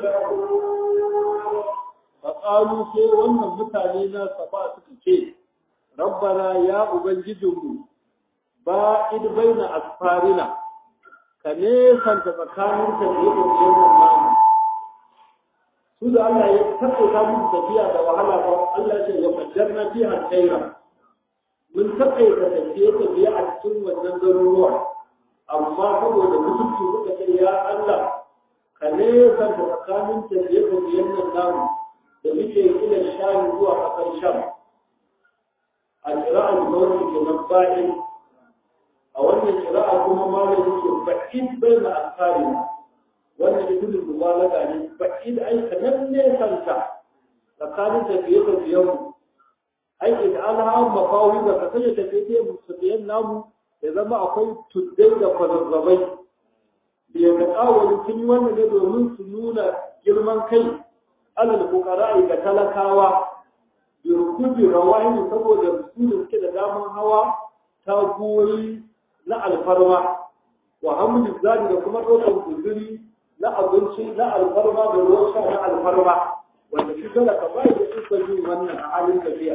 شكور faƙalu sai wannan mutane na saba suka ce rabbana ya ubangijinmu ba id baina asfarina ka nesanta tsakanin tafiye-tafiyen nan namu su da Allah ya taƙaita musu tafiya da wahala ba Allah ce wa kaddarna fi alkhaira mun taƙaita tafiye-tafiye a cikin wannan garuruwa amma saboda mutunci suka ce ya Allah ka nesanta tsakanin tafiye-tafiyen nan namu da muke ila sham zuwa ƙasar sham a kira'ar mawar ke nan ba'in a wannan kira'a kuma malam yake ba'id bai na asari wannan ibn mubalaga ne ba'id ai kanan ne kanta tsakanin tafiye tafiyen mu ai idan alha mafawi da ka sanya tafiye tafiyen namu ya zama akwai tuddai da kwazazzabai da ya ga ƙawalin sun yi wannan ne domin su nuna girman kai alal fukara ga talakawa da rukubi rawahi saboda su da suke da daman hawa ta goyi na alfarma wa hamdu zadi da kuma ɗaukar guzuri na abinci na alfarma da ruwan sha na alfarma wanda shi talaka ba da ikon yin wannan a halin tafiya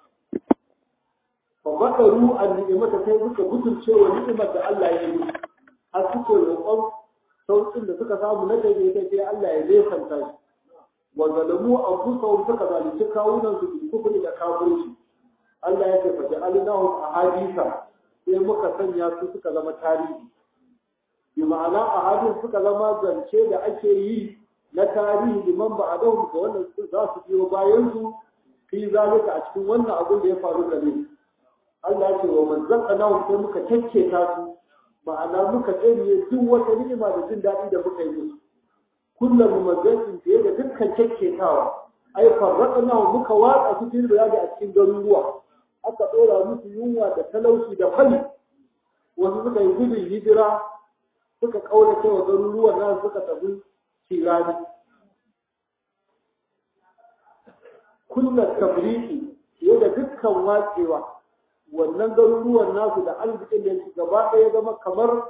fa bakaru an ni'imata sai suka butulce wa ni'imar da Allah ya yi har suke roƙon sauƙin da suka samu na daidaita sai Allah ya nesanta shi wa zalamu anfusahum suka zalunci kawunan su bil kufri da kafirci Allah ya ce fa ja'alnahu ahadisa sai muka sanya su suka zama tarihi bi ma'ana ahadin suka zama zance da ake yi na tarihi liman ba'adahum ga wannan za su biyo bayan su fi zalika a cikin wannan abin da ya faru da ni Allah ya ce wa man zakana sai muka takketa su ma'ana muka tsanye duk wata ni'ima da jin daɗi da muka yi musu kullum mumazzin fiye da dukkan kekketawa ai farraqna muka watsa su fil biladi a cikin garuruwa aka dora musu yunwa da talauci da fali wasu suka yi gudun hijira suka kaura cewa garuruwan nan suka tafi tirani kullum tabriki fiye da dukkan watsewa wannan garuruwan nasu da arzikin da shi gaba ɗaya zama kamar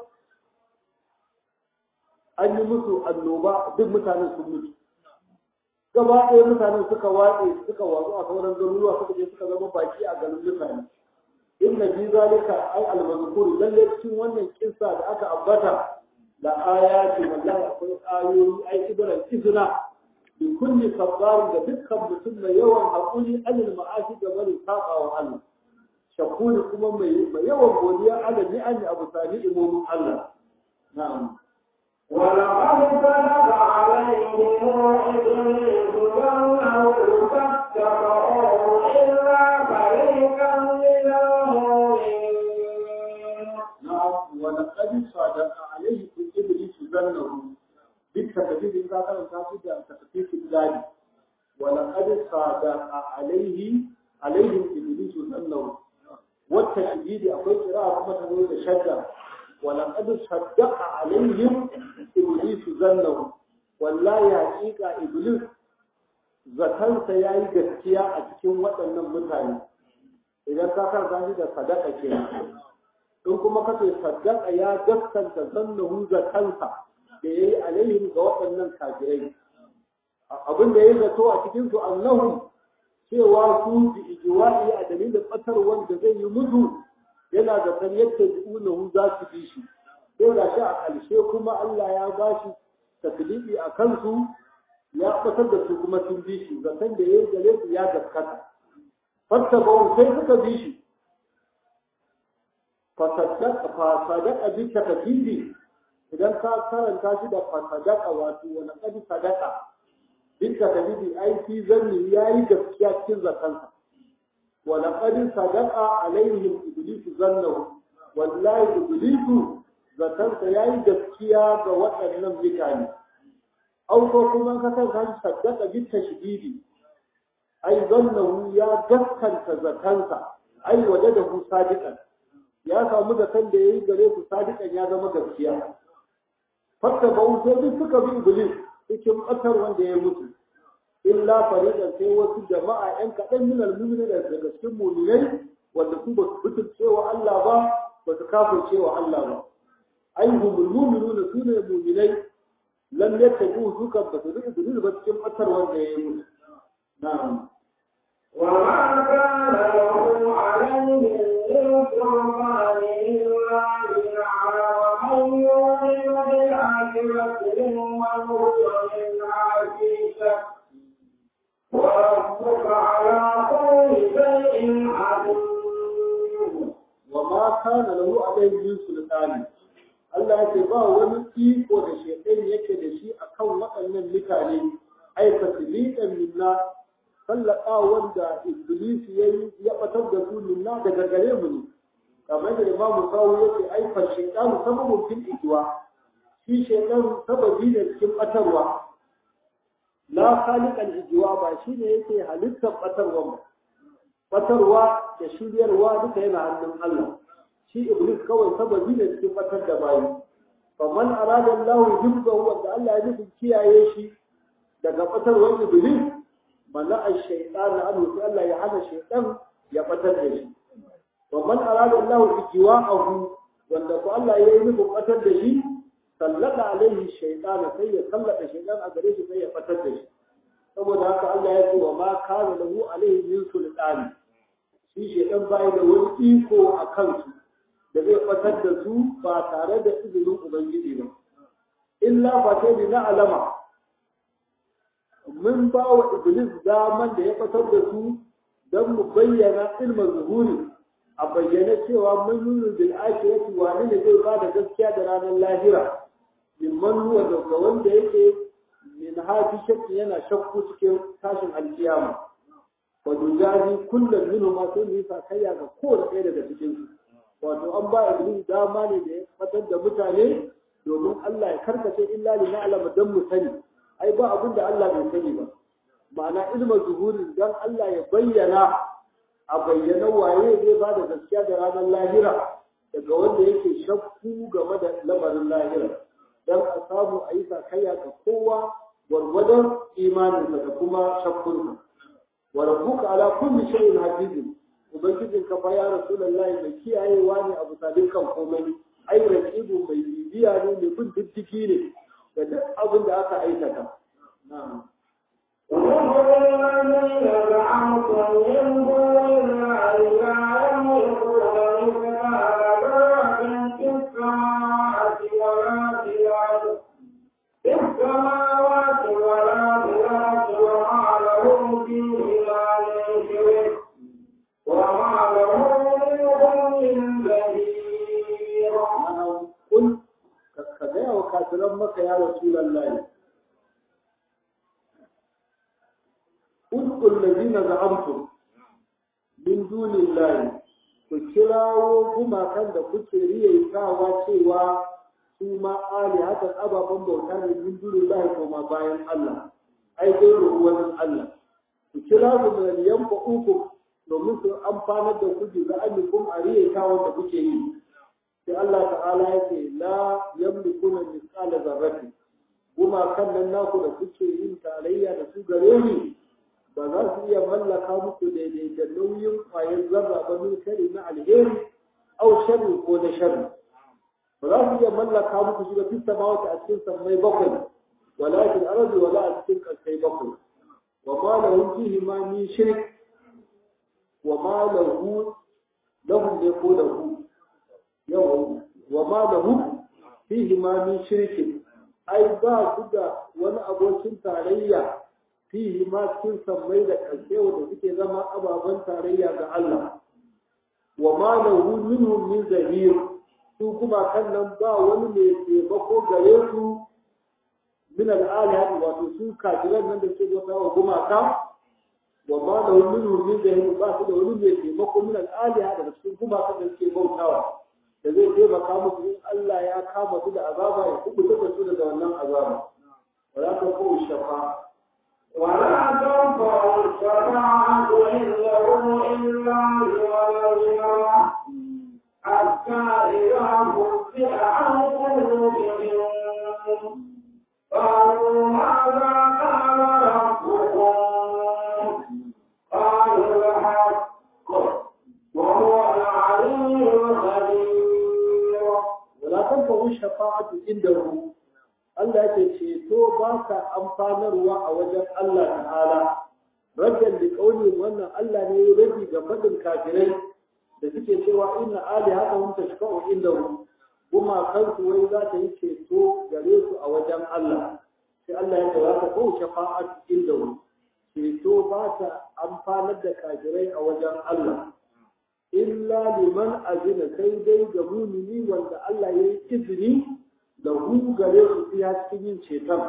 an yi musu annoba duk mutanen sun mutu gaba ɗaya mutanen suka watse suka watsu a sauran garuruwa suka je suka zama baki a garin mutane inna fi zalika ay al-mazkur lalle cikin wannan kissa da aka ambata la ayati wallahi akwai ayoyi ay ibran izna bi kulli sabbar da dukkan mutum mai yawan hakuri anil ma'asi da bari saba wa Allah shakuri kuma mai yawan godiya ala ni'ami abu sani imomin Allah na'am ولقد بلغ عليهم إبليس ظنه فاتبعوه إلا فريقا من المؤمنين نعم ولقد صادق عليه إبليس ظنه بالتكذيب إذا كان تاخذ تخفيف الذات ولقد صادق عليه عليهم إبليس ظنه والتشديد أقول قراءة كما تقول شدة ولقد صدق عليهم إبليس ظنه والله حقيقة إبليس zakansa ya yi gaskiya a cikin waɗannan mutane idan ka karanta shi da sadaka ke in kuma kace sadaka ya gaskanta zannahu zakansa da ya yi alaihim ga waɗannan kafirai abin da ya zato a cikin su annahu cewa su bi ijwa'i a dalilin batar wanda zai yi mutu yana da san yadda ji'unahu za su bi shi sai da shi a ƙarshe kuma Allah ya ba shi taklifi a kansu ya batar da su kuma sun bi shi zaton da ya yi gare su ya gaskata fatta ba sai suka bi shi fasadaka fasadaka bi takfifi idan ka karanta shi da fasadaka wato wani kadi sadaka bi takfifi ai fi zanni yayi gaskiya cikin zakansa ولقد صدق عليهم ابليس ظنه والله ابليس zatansa yayi gaskiya ga waɗannan mutane au ko kuma ka san kan saddaka bi tashdidi ai zannahu ya gaskanta zatansa ai wajadahu sadiqan ya samu zaton da yayi gare su sadiqan ya zama gaskiya fatta ba sai suka bi iblis cikin ƙasar wanda ya mutu illa fariqan sai wasu jama'a yan kaɗan min al-mu'minin daga cikin mu'minai wanda su ba su fitin cewa Allah ba ba su kafir cewa Allah ba ai humul mu'minuna su ne mu'minai lam yattabu su kan ba su rike su ba cikin fatar wanda ya yi musu na'am وما كان له عليهم من سلطان إلا بنعى ومن يؤمن بالآخرة ممن هو منها في شك وربك على كل شيء عليم وما كان له عليه من سلطان Allah ya ce ba wani iko da shaitan yake da shi akan waɗannan mutane ai tasliqan minna sallaka wanda iblis yayi ya batar da su minna daga gare mu ne kamar da Imam Sawu yake ai fa shaitan sababun fil ijwa shi shaitan sababi ne cikin batarwa la khaliq al ijwa ba shine yake halittar batarwa ba batarwa da shiryarwa duka yana hannun Allah shi iblis kawai sababi ne cikin batar da bayi faman arada Allah hibbahu wanda Allah ya nufi kiyaye shi daga batarwar iblis mana ash-shaytan anhu sai Allah ya hana shaytan ya batar da shi faman arada Allah ijiwa'ahu wanda ko Allah ya yi nufin batar da shi sallata alaihi shaytan sai ya sallata shaytan a gare shi sai ya batar da shi saboda haka Allah ya ce wa ma kana lahu alaihi min sultani shi shaytan bai da wani iko a kansu da zai batar da su ba tare da izinin ubangiji ba illa fa sai na alama mun ba wa iblis daman da ya batar da su don mu bayyana ilmin zuhuri a bayyana cewa mun nuna bil akhirati wani ne zai ba da gaskiya da ranar lahira mimman huwa daga wanda yake min hafi shakki yana shakku cikin tashin alkiyama wa dujazi kullum minhu ma sai yi sakayya ga kowane ɗaya daga cikin su wato an ba iblis dama ne da ya fatar da mutane domin Allah ya karkace illa li na'lama dan mu sani ai ba abin da Allah bai sani ba ma'ana ilmin zuhurin dan Allah ya bayyana a bayyana waye zai ba da gaskiya da ranar lahira daga wanda yake shakku game da lamarin lahira don a samu a yi sakayya ga kowa gwargwadon imaninsa da kuma shakkunsa wa rabbuka ala kulli shay'in hafizun ubangijin ka fa ya rasulullahi mai kiyayewa ne a bisa dukkan komai ai raqibu mai bibiya ne mai bin diddiki ne da duk abin da aka aikata na'am وهم الذين زعمتم من دون الله لا يملكون مثقال ذرة في السماوات ولا في الأرض في السماوات ولا في الأرض وما لهم فيهما من شرك وما له منهم من ظهير قل كذا وكافرا مكة يا رسول الله Ud'ul ladina za'amtum min dunillahi ku kirawo gumakan da kuke riyaitawa cewa su ma ali haka ababen bauta ne min dunillahi ko ma bayan Allah ai dai ruwan Allah ku kira su da yanfa uku domin su amfanar da ku da amikum a riyaitawa da kuke yi sai Allah ta'ala ya ce la yamlikuna misqala zarrati gumakan nan naku da kuke yin tarayya da su gare ni ba za su iya mallaka muku daidai da nauyin kwayar zarra ba min shari na alheri au sharri ko na sharri ba za su iya mallaka muku shi ba fi samawata a cikin sammai bakwai wala fil ardi wala a cikin kasai bakwai wa ma lahum fihi ma min shirk wa ma lahu lahum ne ko lahu yawa wa ma lahum fihi ma min shirk ai ba su da wani abokin tarayya fihi ma cikin sammai da ƙarshe wanda suke zama ababen tarayya ga Allah wa ma lahu minhum min zahir su kuma kan nan ba wani mai taimako gare su min al'alihati wato su kafiran nan da suke bauta wa gumaka wa ma lahu minhum min zahir ba su da wani mai taimako min al'alihati da cikin gumaka da suke bautawa da zai taimaka musu in Allah ya kama su da azaba ya kubuta da su daga wannan azaba wala ta ko shafa ولا تنفع الشفاعة عنده إلا لوليها حتى إذا فزع عن قلوبهم قالوا ماذا قال ربكم قالوا الحق وهو العلي الخبير wala tanfa'u shafa'atu indahu Allah yake ceto ba ka amfanarwa a wajen Allah ta'ala rabban da kauli wannan Allah ne ya rabi ga fadin kafirai da suke cewa inna ali haka hum tashfa'u indahu kuma kansu wai za ta yi ceto gare su a wajen Allah sai Allah ya ce za ta ko shafa'atu indahu ceto ba ta amfanar da kafirai a wajen Allah illa liman azina sai dai ga mumini wanda Allah ya yi izini da hu gare su fiya cikin yin ceton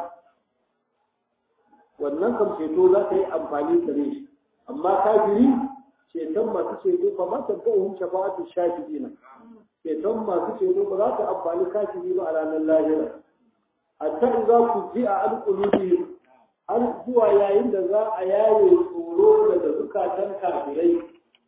wannan kam ceto za ta yi amfani gare shi amma kafiri ceton masu ceto ba ma ta ga hun shafa'atu shafi'ina ceton masu ceto ba za ta amfani kafiri ba a ranar lahira hatta in za ku ji a alƙulubi har zuwa yayin da za a yaye tsoro daga zukatan kafirai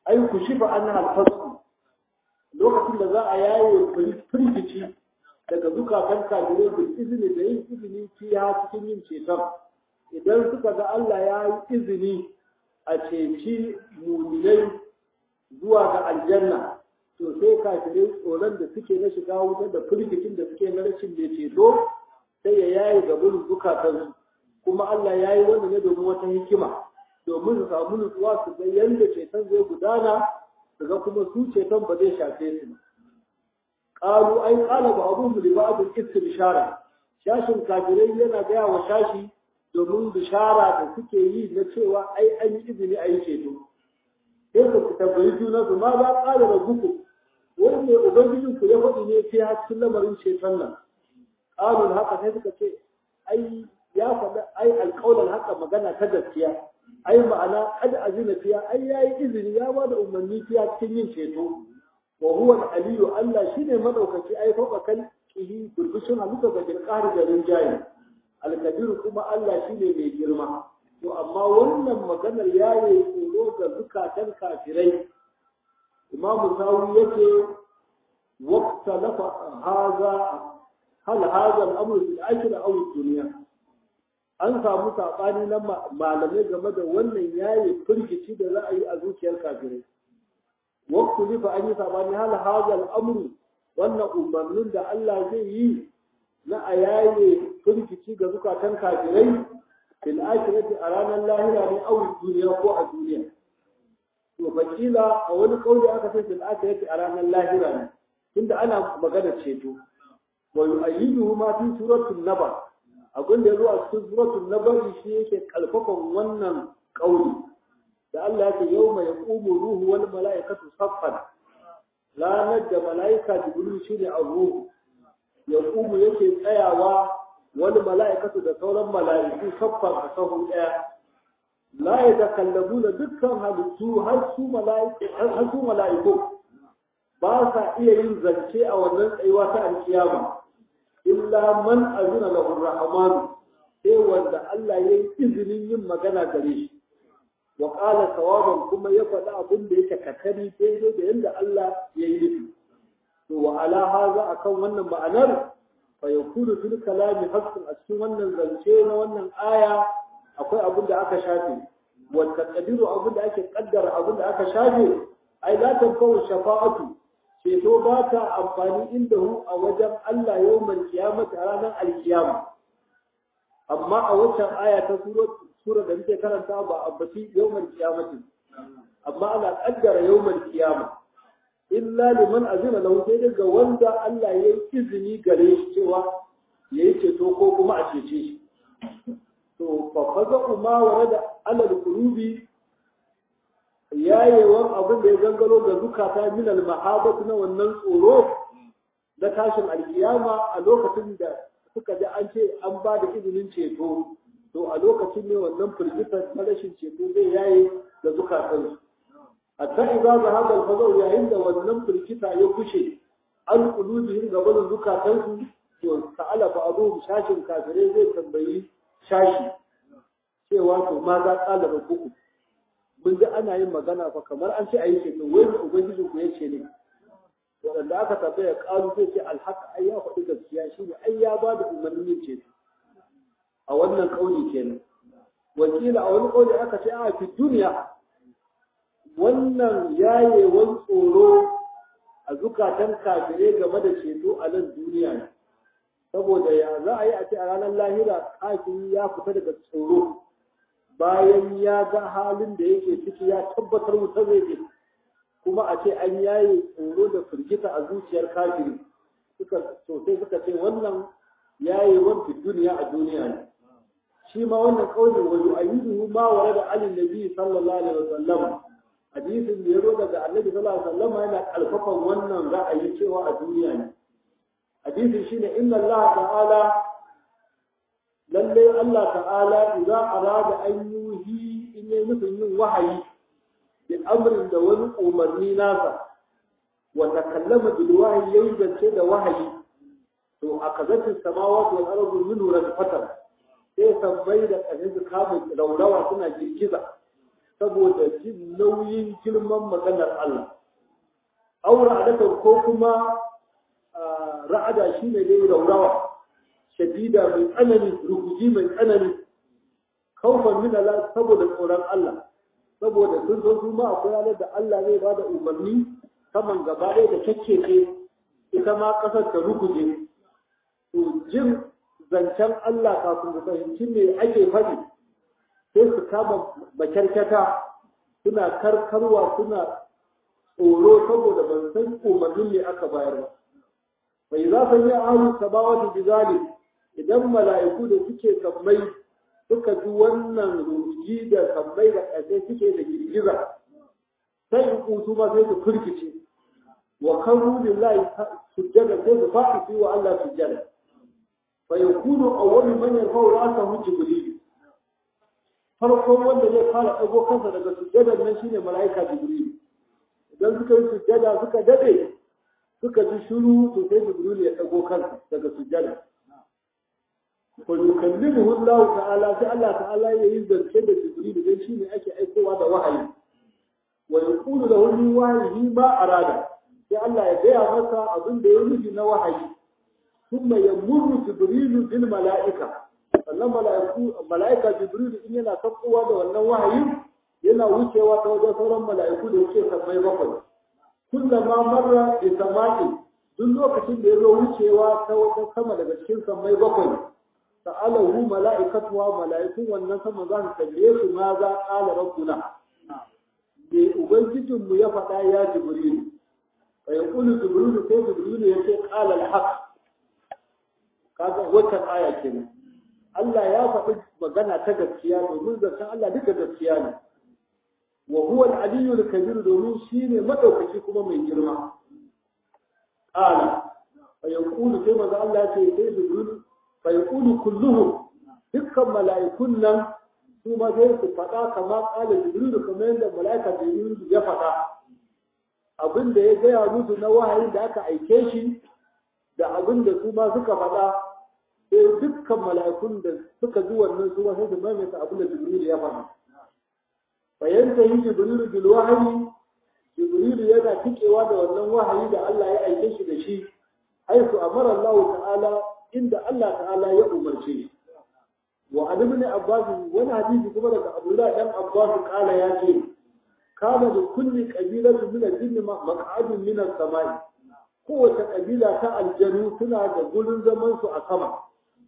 ai ku shifa an alfazu lokacin da za a yaye firgici daga zukatan kafirai da izini da yin izini fiya cikin yin ceton idan suka ga Allah ya yi izini a ceci muminai zuwa ga aljanna to sai kafirai tsoron da suke na shiga wutar da firgicin da suke na rashin mai ceto sai ya yaye ga burin zukatansu kuma Allah ya yi wannan ne domin wata hikima domin su samu nutsuwa su ga yadda ceton zai gudana su ga kuma su ceton ba zai shafe su ba qalu ai qala ba'dhum li ba'd istibshara shashin kafirai yana gaya wa shashi domin bishara da suke yi na cewa ai an yi izini a yi ceto sai ku tambayi juna su ma za ƙara da guku wani ne ubangijin ku ya faɗi ne sai har cikin lamarin ceton nan ƙalun haka sai suka ce ai ya faɗa ai alƙawlan haka magana ta gaskiya ai ma'ana kad azina fiya ai yayi izini ya ba da umarni fiya cikin yin ceto wa huwa aliyu Allah shine madaukaki ai fauka kan kihi burbushin halitta ga bilqari da rinjaye alkabiru kuma Allah shine mai girma to amma wannan maganar yayi tsoro ga zukatan kafirai imam sawi yake waqta lafa haza hal haza al-amru fil akhirah aw ad-dunya an samu sabani na malamai game da wannan yayi firgici da za a yi a zuciyar kafirai waqtu lifa an yi sabani hal haza al-amru wannan umarnin da Allah zai yi na a yaye firgici ga zukatan kafirai fil akhirati a ranar lahira ne aw duniya ko a duniya to fakila a wani kauli aka ce fil akhirati a ranar lahira ne tunda ana magana ceto wa yu'ayyiduhu ma fi suratul naba abin da yazo a cikin suratul naba shi yake kalfafan wannan kauli da Allah yake yawma yaqumu ruhu wal mala'ikatu saffan ranar da mala'ika jibril shine a ruhu yaqumu yake tsayawa wani mala'ikatu da sauran mala'iku saffan a sahu ɗaya la ya takallabu da dukkan halittu har su mala'iku ba sa iya yin zance a wannan tsayuwa ta alkiyama illa man azina lahu rahman sai wanda Allah ya yi izinin yin magana gare shi wa qala sawaban kuma ya faɗi abin da yake kakari daidai da yadda Allah ya yi nufi to wa ala haza akan wannan ma'anar فيكون في الكلام حق أسكن wannan zance na wannan aya akwai abin da aka shafe wanda kadiru abin da ake kaddara abin da aka shafe ai la tanfa'u shafa'atu ceto ba ta amfani inda hu a wajen Allah yawmal qiyamati a ranar alkiyama amma a wancan aya ta sura da muke karanta ba abbaci yawmal qiyamati amma ana kaddara yawmal qiyama illa liman azina lahu sai daga wanda Allah ya yi izini gare shi cewa ya yi ceto ko kuma a cece shi to fa faza kuma wa da alal qulubi yayewan abin da ya gangaro ga zukata min al mahabatu na wannan tsoro na tashin alkiyama a lokacin da suka ji an ce an ba da izinin ceto to a lokacin ne wannan firgitar na rashin ceto zai yaye da zukatansu hatta idza zahaba al-fadaw yayin da wannan firkita ya kushe an qulubihim ga wannan zukatansu to ta'ala fa abu shashin kafire zai tambayi shashi cewa to ma za kala rabbuku mun ji ana yin magana fa kamar an ce ayi ce wai ne ubangiji ku yace ne wanda aka tambaya kalu sai ce alhaq ai ya faɗi gaskiya shine ai ya ba da umarnin ce a wannan kauli kenan wakila a wani kauli aka ce a fi duniya wannan yayewan tsoro a zukatan kafirai game da ceto a nan duniya ne saboda ya za a yi a ce a ranar lahira kafiri ya fita daga tsoro bayan ya ga halin da yake ciki ya tabbatar wuta zai je kuma a ce an yaye tsoro da firgita a zuciyar kafiri suka sosai suka ce wannan yayewan fi duniya a duniya ne shi ma wannan kaulin wa yu'ayyiduhu ma warada alin nabi sallallahu alaihi wasallam hadisin da ya zo daga annabi sallallahu alaihi wasallam yana kalfafan wannan ra'ayi cewa a duniya ne hadisin shine inna Allah ta'ala lalle Allah ta'ala idza arada an yuhi in yi nufin yin wahayi bil amrin da wani umarni nasa wa takallama bil wahyi yayin zance da wahayi to akazatu samawati wal ardu minhu rafatan sai sabbai da ƙarfi su kama raurawa suna girgiza saboda jin nauyin girman maganar Allah aura adatan ko kuma ra'ada shine dai raurawa shadida mai tsanani rukuji mai tsanani kaufan min Allah saboda tsoron Allah saboda sun zo su ma akwai ranar da Allah zai bada umarni saman gaba ɗaya da kakkece ita ma ƙasar ta rukuje to jin zancen Allah kafin su fahimci me ake faɗi sai su kama makyarkyata suna karkarwa suna tsoro saboda ban san umarnin ne aka bayar ba bai za su yi ahu sabawatu bizali idan mala'iku da suke sammai suka ji wannan ruji da sammai da ƙasai suke da girgiza sai in kutu ma sai su firkice wa karu lillahi sujjada sai su faɗi wa Allah sujjada fa yakunu awwalu man yarfa'u ra'sahu jibril farkon wanda zai fara ɗago kansa daga sujjadar nan shine mala'ika jibril idan suka yi sujjada suka dade suka ji shiru to sai jibril ya ɗago kansa daga sujjada fa yukallimuhu Allah ta'ala sai Allah ta'ala ya yi zance da jibril dan shine ake aikowa da wahayi wa yaqulu lahu min wahyihi ma arada sai Allah ya gaya masa abin da ya nufi na wahayi thumma yamurru jibril bil mala'ika sannan mala'ika jibril in yana sakkowa da wannan wahayin yana wucewa ta wajen sauran mala'iku da suke sammai bakwai kullama marra bi sama'i duk lokacin da ya zo wucewa ta wata sama daga cikin sammai bakwai sa'alahu mala'ikatuwa mala'ikun wannan sama za su tambaye su ma za qala rabbuna me ubangijinmu ya faɗa ya jibril fa yaqulu jibril sai jibril ya ce qala al-haq kaga wata aya kenan Allah ya faɗi magana ta gaskiya domin zancen Allah duka gaskiya ne wa huwa al-aliyyu al-kabir domin shine madaukaki kuma mai girma qala fa yaqulu sai maza Allah ya ce sai jibril fa yaqulu kulluhum dukkan mala'ikun nan su ma sai su faɗa kamar qala jibril kamar yadda mala'ika jibril ya faɗa abin da ya gaya musu na wahayin da aka aike shi da abin da su ma suka faɗa sai dukkan mala'ikun da suka ji wannan su sai su maimaita abin da Jibril ya faɗa. Bayan ta yi Jibril bil wahayi, Jibril yana tikewa da wannan wahayi da Allah ya aike shi da shi, haisu amara Allah ta'ala inda Allah ta'ala ya umarce shi. Wa an ibn Abbas wani hadisi kuma daga Abdullah dan Abbas kala ya ce kana da kulli qabilatu min al-jinn maq'adun min as-sama'i kowace kabila ta aljanu suna da gurin zaman su a sama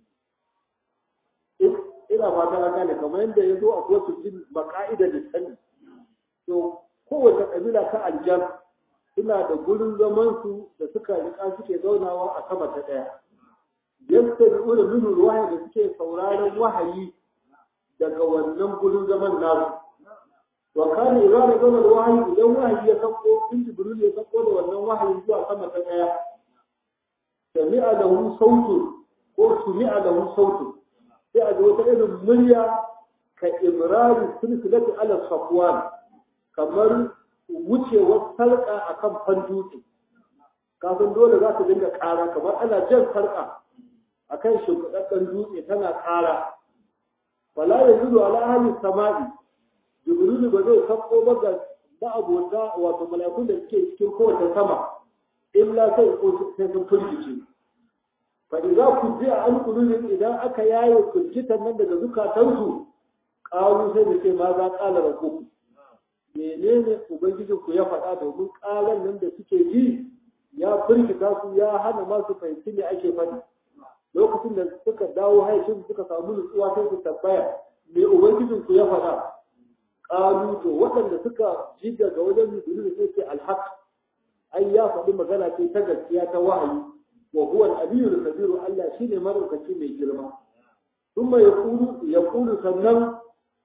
ina fata haka ne kamar yadda ya zo a kowace jin maka'ida da sani to kowace kabila ta aljan suna da gurin zaman su da suka rika suke zaunawa a sama ta daya yadda da ula nunu wahayi da suke sauraron wahayi daga wannan gurin zaman nasu wa kana idza nazala alwahyi idan wahayi ya sako in jibril ya sako da wannan wahayi zuwa sama ta daya sami'a lahu sautu ko sumi'a lahu sautu sai a ji wata irin murya ka ibrari silsilati ala safwan kamar wucewar sarka akan fandutse kafin dole za ta dinga ƙara kamar ana jan sarka akan shimfiɗaɗɗen dutse tana ƙara wala yajudu ala ahli sama'i jibrilu ba zai sako ba ga ma'abota wato mala'ikun da suke cikin kowace sama illa sai sai sun firgice fa idza kujiya an qulubihim idan aka yaye firgitan nan daga zukatansu qalu sai da ce ma za qala rabbukum menene ubangijin ku ya faɗa domin ƙalan nan da suke ji ya firgita su ya hana ma su fahimci me ake faɗi lokacin da suka dawo haicin suka samu nutsuwa sai su tambaya me ubangijin ku ya faɗa qalu to waɗanda suka ji daga wajen jibril sai ce alhaq ai ya faɗi magana ce ta gaskiya ta wahayi wa huwa al-aliyyul kabir Allah shine madaukaci mai girma thumma yaqulu yaqulu sannan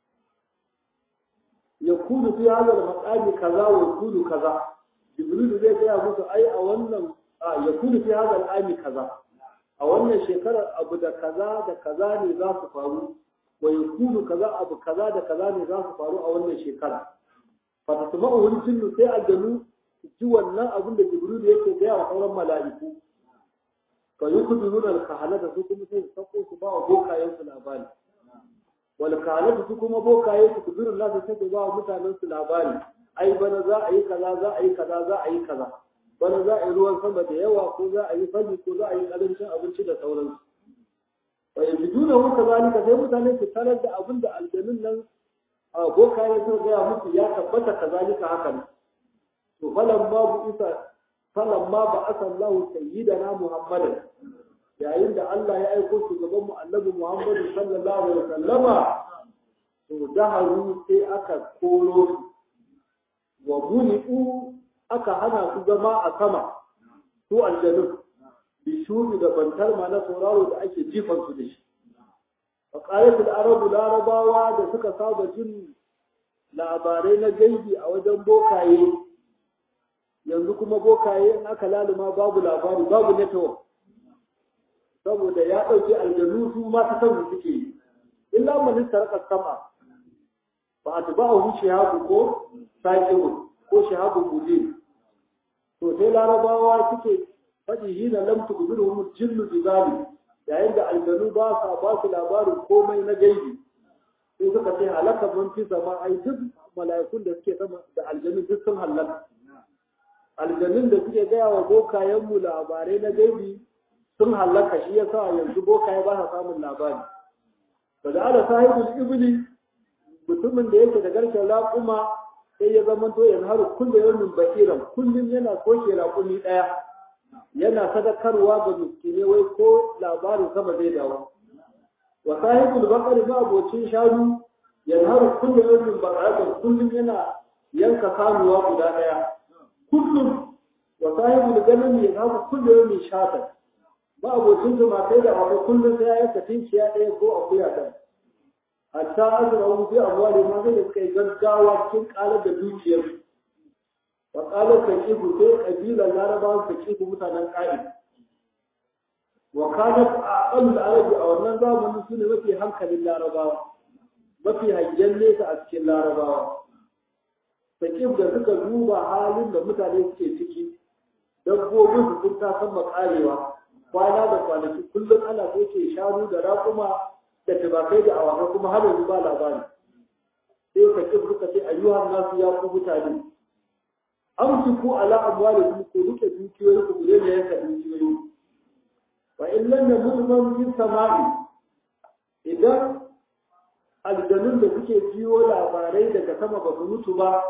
yaqulu fi hadha al-maqami kaza wa yaqulu kaza jibril zai gaya musu ai a wannan yaqulu fi hadha al-ami kaza a wannan shekarar abu da kaza da kaza ne za su faru wa yakunu kaza abu kaza da kaza ne za su faru a wannan shekara fa tasma'u wani jinnu sai aljanu ji wannan abin da jibril yake gaya wa sauran mala'iku fa yukhduruna al-kahana da su kuma sai su sako su ba wa bokayen su labari wal kalatu su kuma bokaye su kubirin nasu sai ku ba mutanen su labari ai bana za a yi kaza za a yi kaza za a yi kaza bana za a yi ruwan sama da yawa ko za a yi fari ko za a yi karancin abinci da sauransu wa yajiduna hu kazalika sai mutane su tarar da abin da aljanun nan a bokaye sun gaya musu ya tabbata kazalika haka ne to falan ma bu isa falan ma ba asallahu sayyidana muhammadan yayin da Allah ya aiko shugaban mu annabi Muhammadu sallallahu alaihi wasallama to daharu sai aka koro su wa muni'u aka hana su zama a sama su aljanu bi shuri da bantar ma na sauraro da ake jifan su da shi wa qalatul arabu larabawa da suka saba jin labarai na gaibi a wajen bokaye yanzu kuma bokaye in aka laluma babu labari babu network saboda ya ɗauki aljanu su ma ta san suke yi illa man taraka sama ba a tuba a wuce haku ko sakibu ko shahabu mudin to sai larabawa suke faɗi hina lam tukbiruhum jinnu bizali yayin da aljanu ba sa ba su labarin komai na gaibi sai suka ce halaka man fi sama ai duk mala'ikun da suke sama da aljanu duk sun halaka aljanun da suke gaya wa bokayenmu labarai na gaibi sun hallaka shi yasa yanzu bokaye ba sa samun labari ba da ala sahibul ibli mutumin da yake da garken raƙuma sai ya zama to yanzu har kulle yawmin bakiran kullum yana soke raƙumi ɗaya yana sadakarwa ga miskine wai ko labarin sama zai dawo wa sahibul baqari ma abocin shanu yanzu har kulle yawmin baqaran kullum yana yanka sanuwa guda ɗaya kullum wa sahibul ganami yanzu har kulle yawmin shatan ba abocin zuma sai da abu kullum sai ya yanka tinkiya ɗaya ko akuya ɗaya hatta azra hu fi amwali ma zai suka yi gaggawa cikin ƙarar da dukiyar wa ƙalar taqibu sai ƙabilar larabawa taqibu mutanen ƙa'i wa kanat aqal arabi a wannan zamanin su ne mafi hankalin larabawa mafi hangen nesa a cikin larabawa taqib da suka duba halin da mutane suke ciki dabbobin su sun ta san makarewa kwana da kwanaki kullum ana soke shanu da raƙuma da tubakai da awakai kuma har yanzu ba labari sai ka ƙi suka ce ayyuhan nasu ya ku mutane an fi ku ala amwali ku rike dukiyoyi ku gure ne yanka dukiyoyi wa in lam yamut man fi sama'i idan aljanun da suke jiyo labarai daga sama ba su mutu ba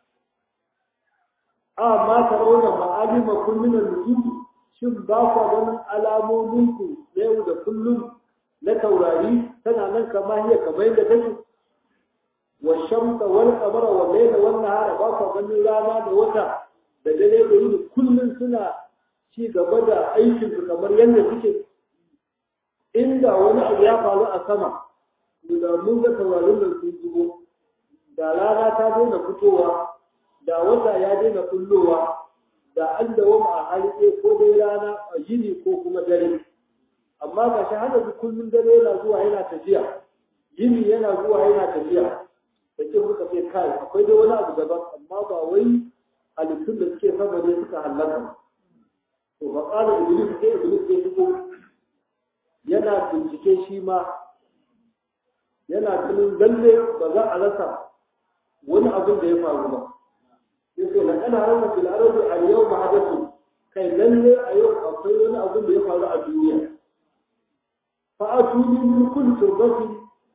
amma tarawna ma'alima kullun al-nujum shin ba ku ganin alamominku na yau da kullum na taurari tana nan kama hiya kamar yadda take wa shamsa wal qamara wa layla wan nahara ba ku ganin rana da wata da dare da yini kullum suna ci gaba da aikin su kamar yadda suke inda wani abu ya faru a sama da mun ga taurarin da sun zubo da rana ta daina fitowa da wata ya daina kullowa da an dawama a hali ɗaya ko dai rana a yini ko kuma dare amma ga shi hana su kullum dare yana zuwa yana tafiya yini yana zuwa yana tafiya da ke muka ce kai akwai dai wani abu daban amma ba wai halittun da suke sama ne suka hallaka to ba ƙara iblis sai iblis ya fito yana bincike shi ma yana tunin lalle ba za a rasa wani abin da ya faru ba yake na kana rana fil ardi al yawma hadathu kai lalle a yau akwai wani abin da ya faru a duniya fa atuni min kulli turbati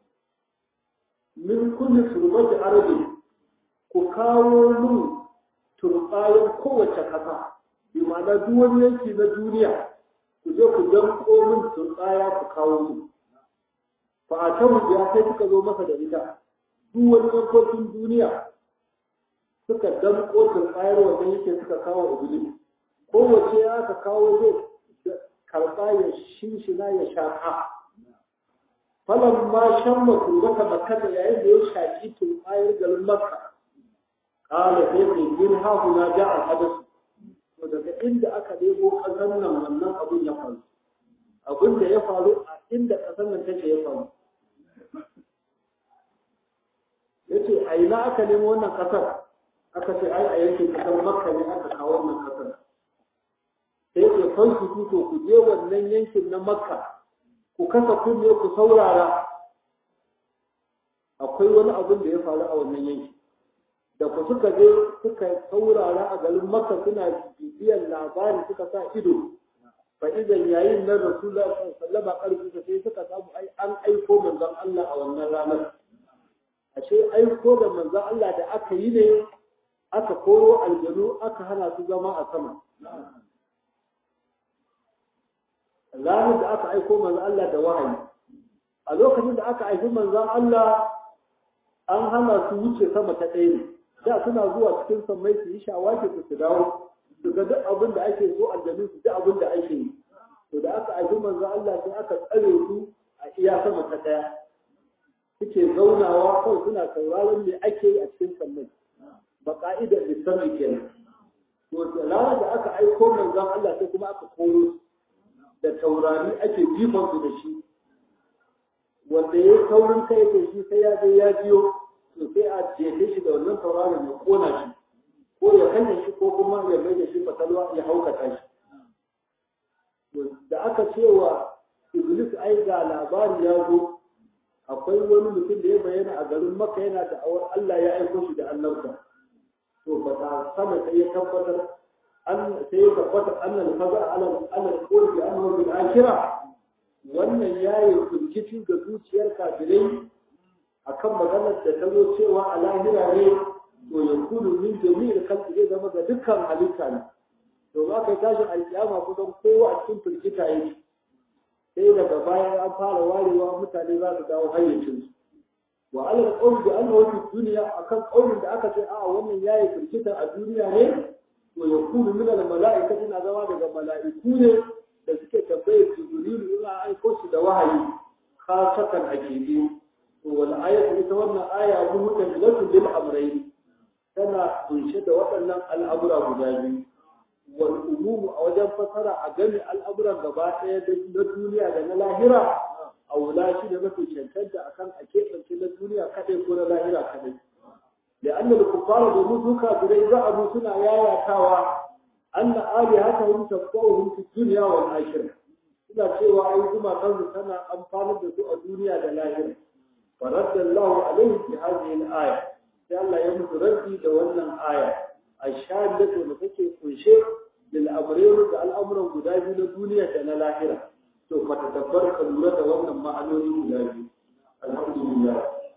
min kulli turbati ardi ku kawo min turbayin kowace kasa bi ma'ana duk wani yanki na duniya ku je ku danko min turbaya ku kawo min fa atamu biya sai suka zo masa da ita duk wani yankokin duniya suka damko turbayar wannan yake suka kawo iblis kowace ya ka kawo zai karɓa ya shinshina ya shaƙa falan ma shan mata makata yayin da ya shaƙi turbayar garin makka ƙala sai mai yin hahu na ja a hadasu to daga inda aka ɗebo ƙasar nan wannan abun ya faru abin da ya faru a inda ƙasar nan take ya faru ya ce a ina aka nemo wannan ƙasar aka ce ai a yankin kasar makka ne aka kawo wannan kasar sai ke fan su tuto ku je wannan yankin na makka ku kasa kunne ku saurara akwai wani abin da ya faru a wannan yanki da ku suka je suka saurara a garin makka suna bibiyar labari suka sa ido fa idan yayin nan rasulullah sallallahu alaihi wasallam sai suka samu ai an aiko manzon Allah a wannan ranar ashe aiko da manzon Allah da aka yi ne aka koro aljanu aka hana su zama a sama ranar da aka aiko manzon Allah da wahayi a lokacin da aka aiki manzon Allah an hana su wuce sama ta ɗaya ne da suna zuwa cikin sammai su yi shawaki su su dawo su ga duk abin da ake so aljanu su duk abin da ake yi to da aka aiki manzon Allah sai aka tsare su a iya sama ta ɗaya suke zaunawa kawai suna sauraron me ake yi a cikin sammai ba ka'idar lissami kenan to da ranar da aka aiko manzon Allah sai kuma aka koro da taurari ake jifan su da shi wanda ya taurin kai da shi sai ya je ya biyo to sai a jefe shi da wannan tauraron ya kona shi ko ya kashe shi ko kuma ya mai da shi fatalwa ya haukata shi da aka cewa iblis ai ga labari ya zo akwai wani mutum da ya bayyana a garin maka yana da awar Allah ya aiko shi da annabta to ba ta sama sai ya tabbatar an sai ya tabbatar annal faza ala ala qurbi annahu bil akhirah wannan yayi firgici ga zuciyar kafirai akan maganar da ta zo cewa a lahira ne to ya kudu min jami'il khalqi zai zama ga dukkan halitta ne to ba kai tashin alkiyama kusan kowa a cikin firgita yake sai daga bayan an fara warewa mutane za su dawo hayyacinsu wa alal qawl bi annahu fi dunya akan qawlin da aka ce a wannan yayi firgita a duniya ne to ya kudu min al mala'ikati na zama daga mala'iku ne da suke tambaye jibrilu in an aiko su da wahayi khasatan akidi to wal ayatu ita wannan aya muhtamilatu lil amrayn tana kunshe da waɗannan al'amura guda biyu wal umumu a wajen fasara a gani al'amuran gaba ɗaya na duniya da na lahira a wula shi da mafi cancanta akan a keɓance na duniya kaɗai ko na lahira kaɗai da an da kuffara domin duka birai za a mu suna yayatawa an na ali haka hun tabbawun fi duniya wal akhirah suna cewa ai kuma kansu tana amfanar da su a duniya da lahira faraddallahu alaihi fi hadhihi al-aya sai Allah ya musu rabbi da wannan aya ashhadu da take kunshe lil amrayn da al'amuran guda biyu na duniya da na lahira to ka tadabbar ka lura da wannan ma'anoni guda biyu alhamdulillah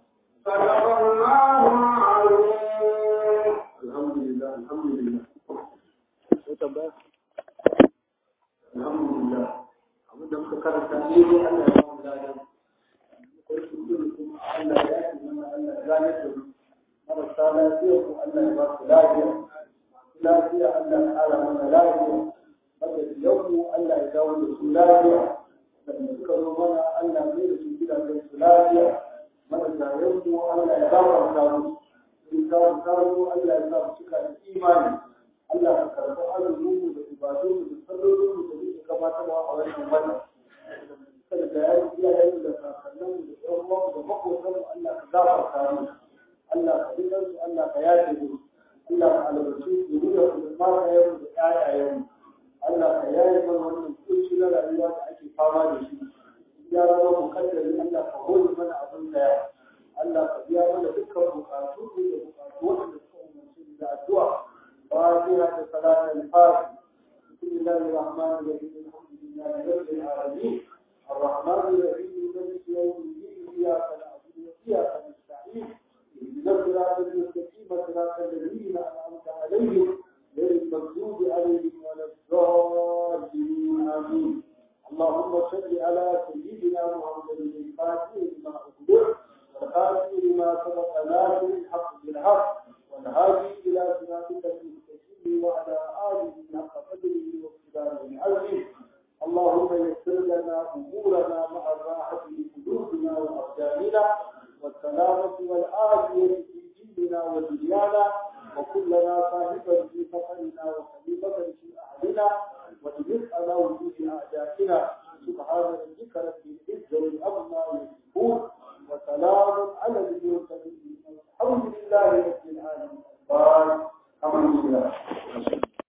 alhamdulillah alhamdulillah ko tambaya alhamdulillah abin da muka karanta ne dai Allah ya ba mu ladan ko shi kuma Allah ya yi mana Allah ya gane da mu marasa lafiya ko Allah ya ba su lafiya lafiya Allah ya ƙara mana lafiya wanda yau mu Allah ya dawo da su lafiya da suka zo mana Allah mai da su gidajen su lafiya marasa yau mu Allah ya gafarta musu in ka kawo Allah ya sa mu cika da imani Allah ya karɓi azumin mu da ibadun mu da sallolin mu da muke gabatarwa a wannan wata kada da yayi iyayen da kakannin mu da ƴan uwan da makotan mu Allah ka gafarta musu Allah ka jikan su Allah ka yafe mu Allah ka albarci zuriya su da matayen da ƴaƴayen mu Allah ka yaye mana wannan kunci na rayuwa da ake fama da shi ya zama mukaddari Allah ka hori mana abin da ya Allah ka biya mana dukkan bukatu da bukatu wanda suka umarci da addu'a fatiha da salatul fatiha بسم الله الرحمن الرحيم الحمد لله رب العالمين الرحمن الرحيم مالك يوم الدين اياك نعبد واياك نستعين اهدنا الصراط المستقيم صراط الذين انعمت عليهم غير المغضوب عليهم ولا الضالين امين اللهم صل على سيدنا محمد الفاتح لما اغلق والخاتم لما سبق ناصر الحق بالحق والهادي الى صراطك المستقيم وعلى اله حق قدره واقتداره العظيم اللهم يسر لنا امورنا مع الراحه لقلوبنا وابداننا والسلامه والعافيه في ديننا ودنيانا وكلنا صاحبا في سفرنا وخليفه في اهلنا وتجد على وجود اعدائنا سبحان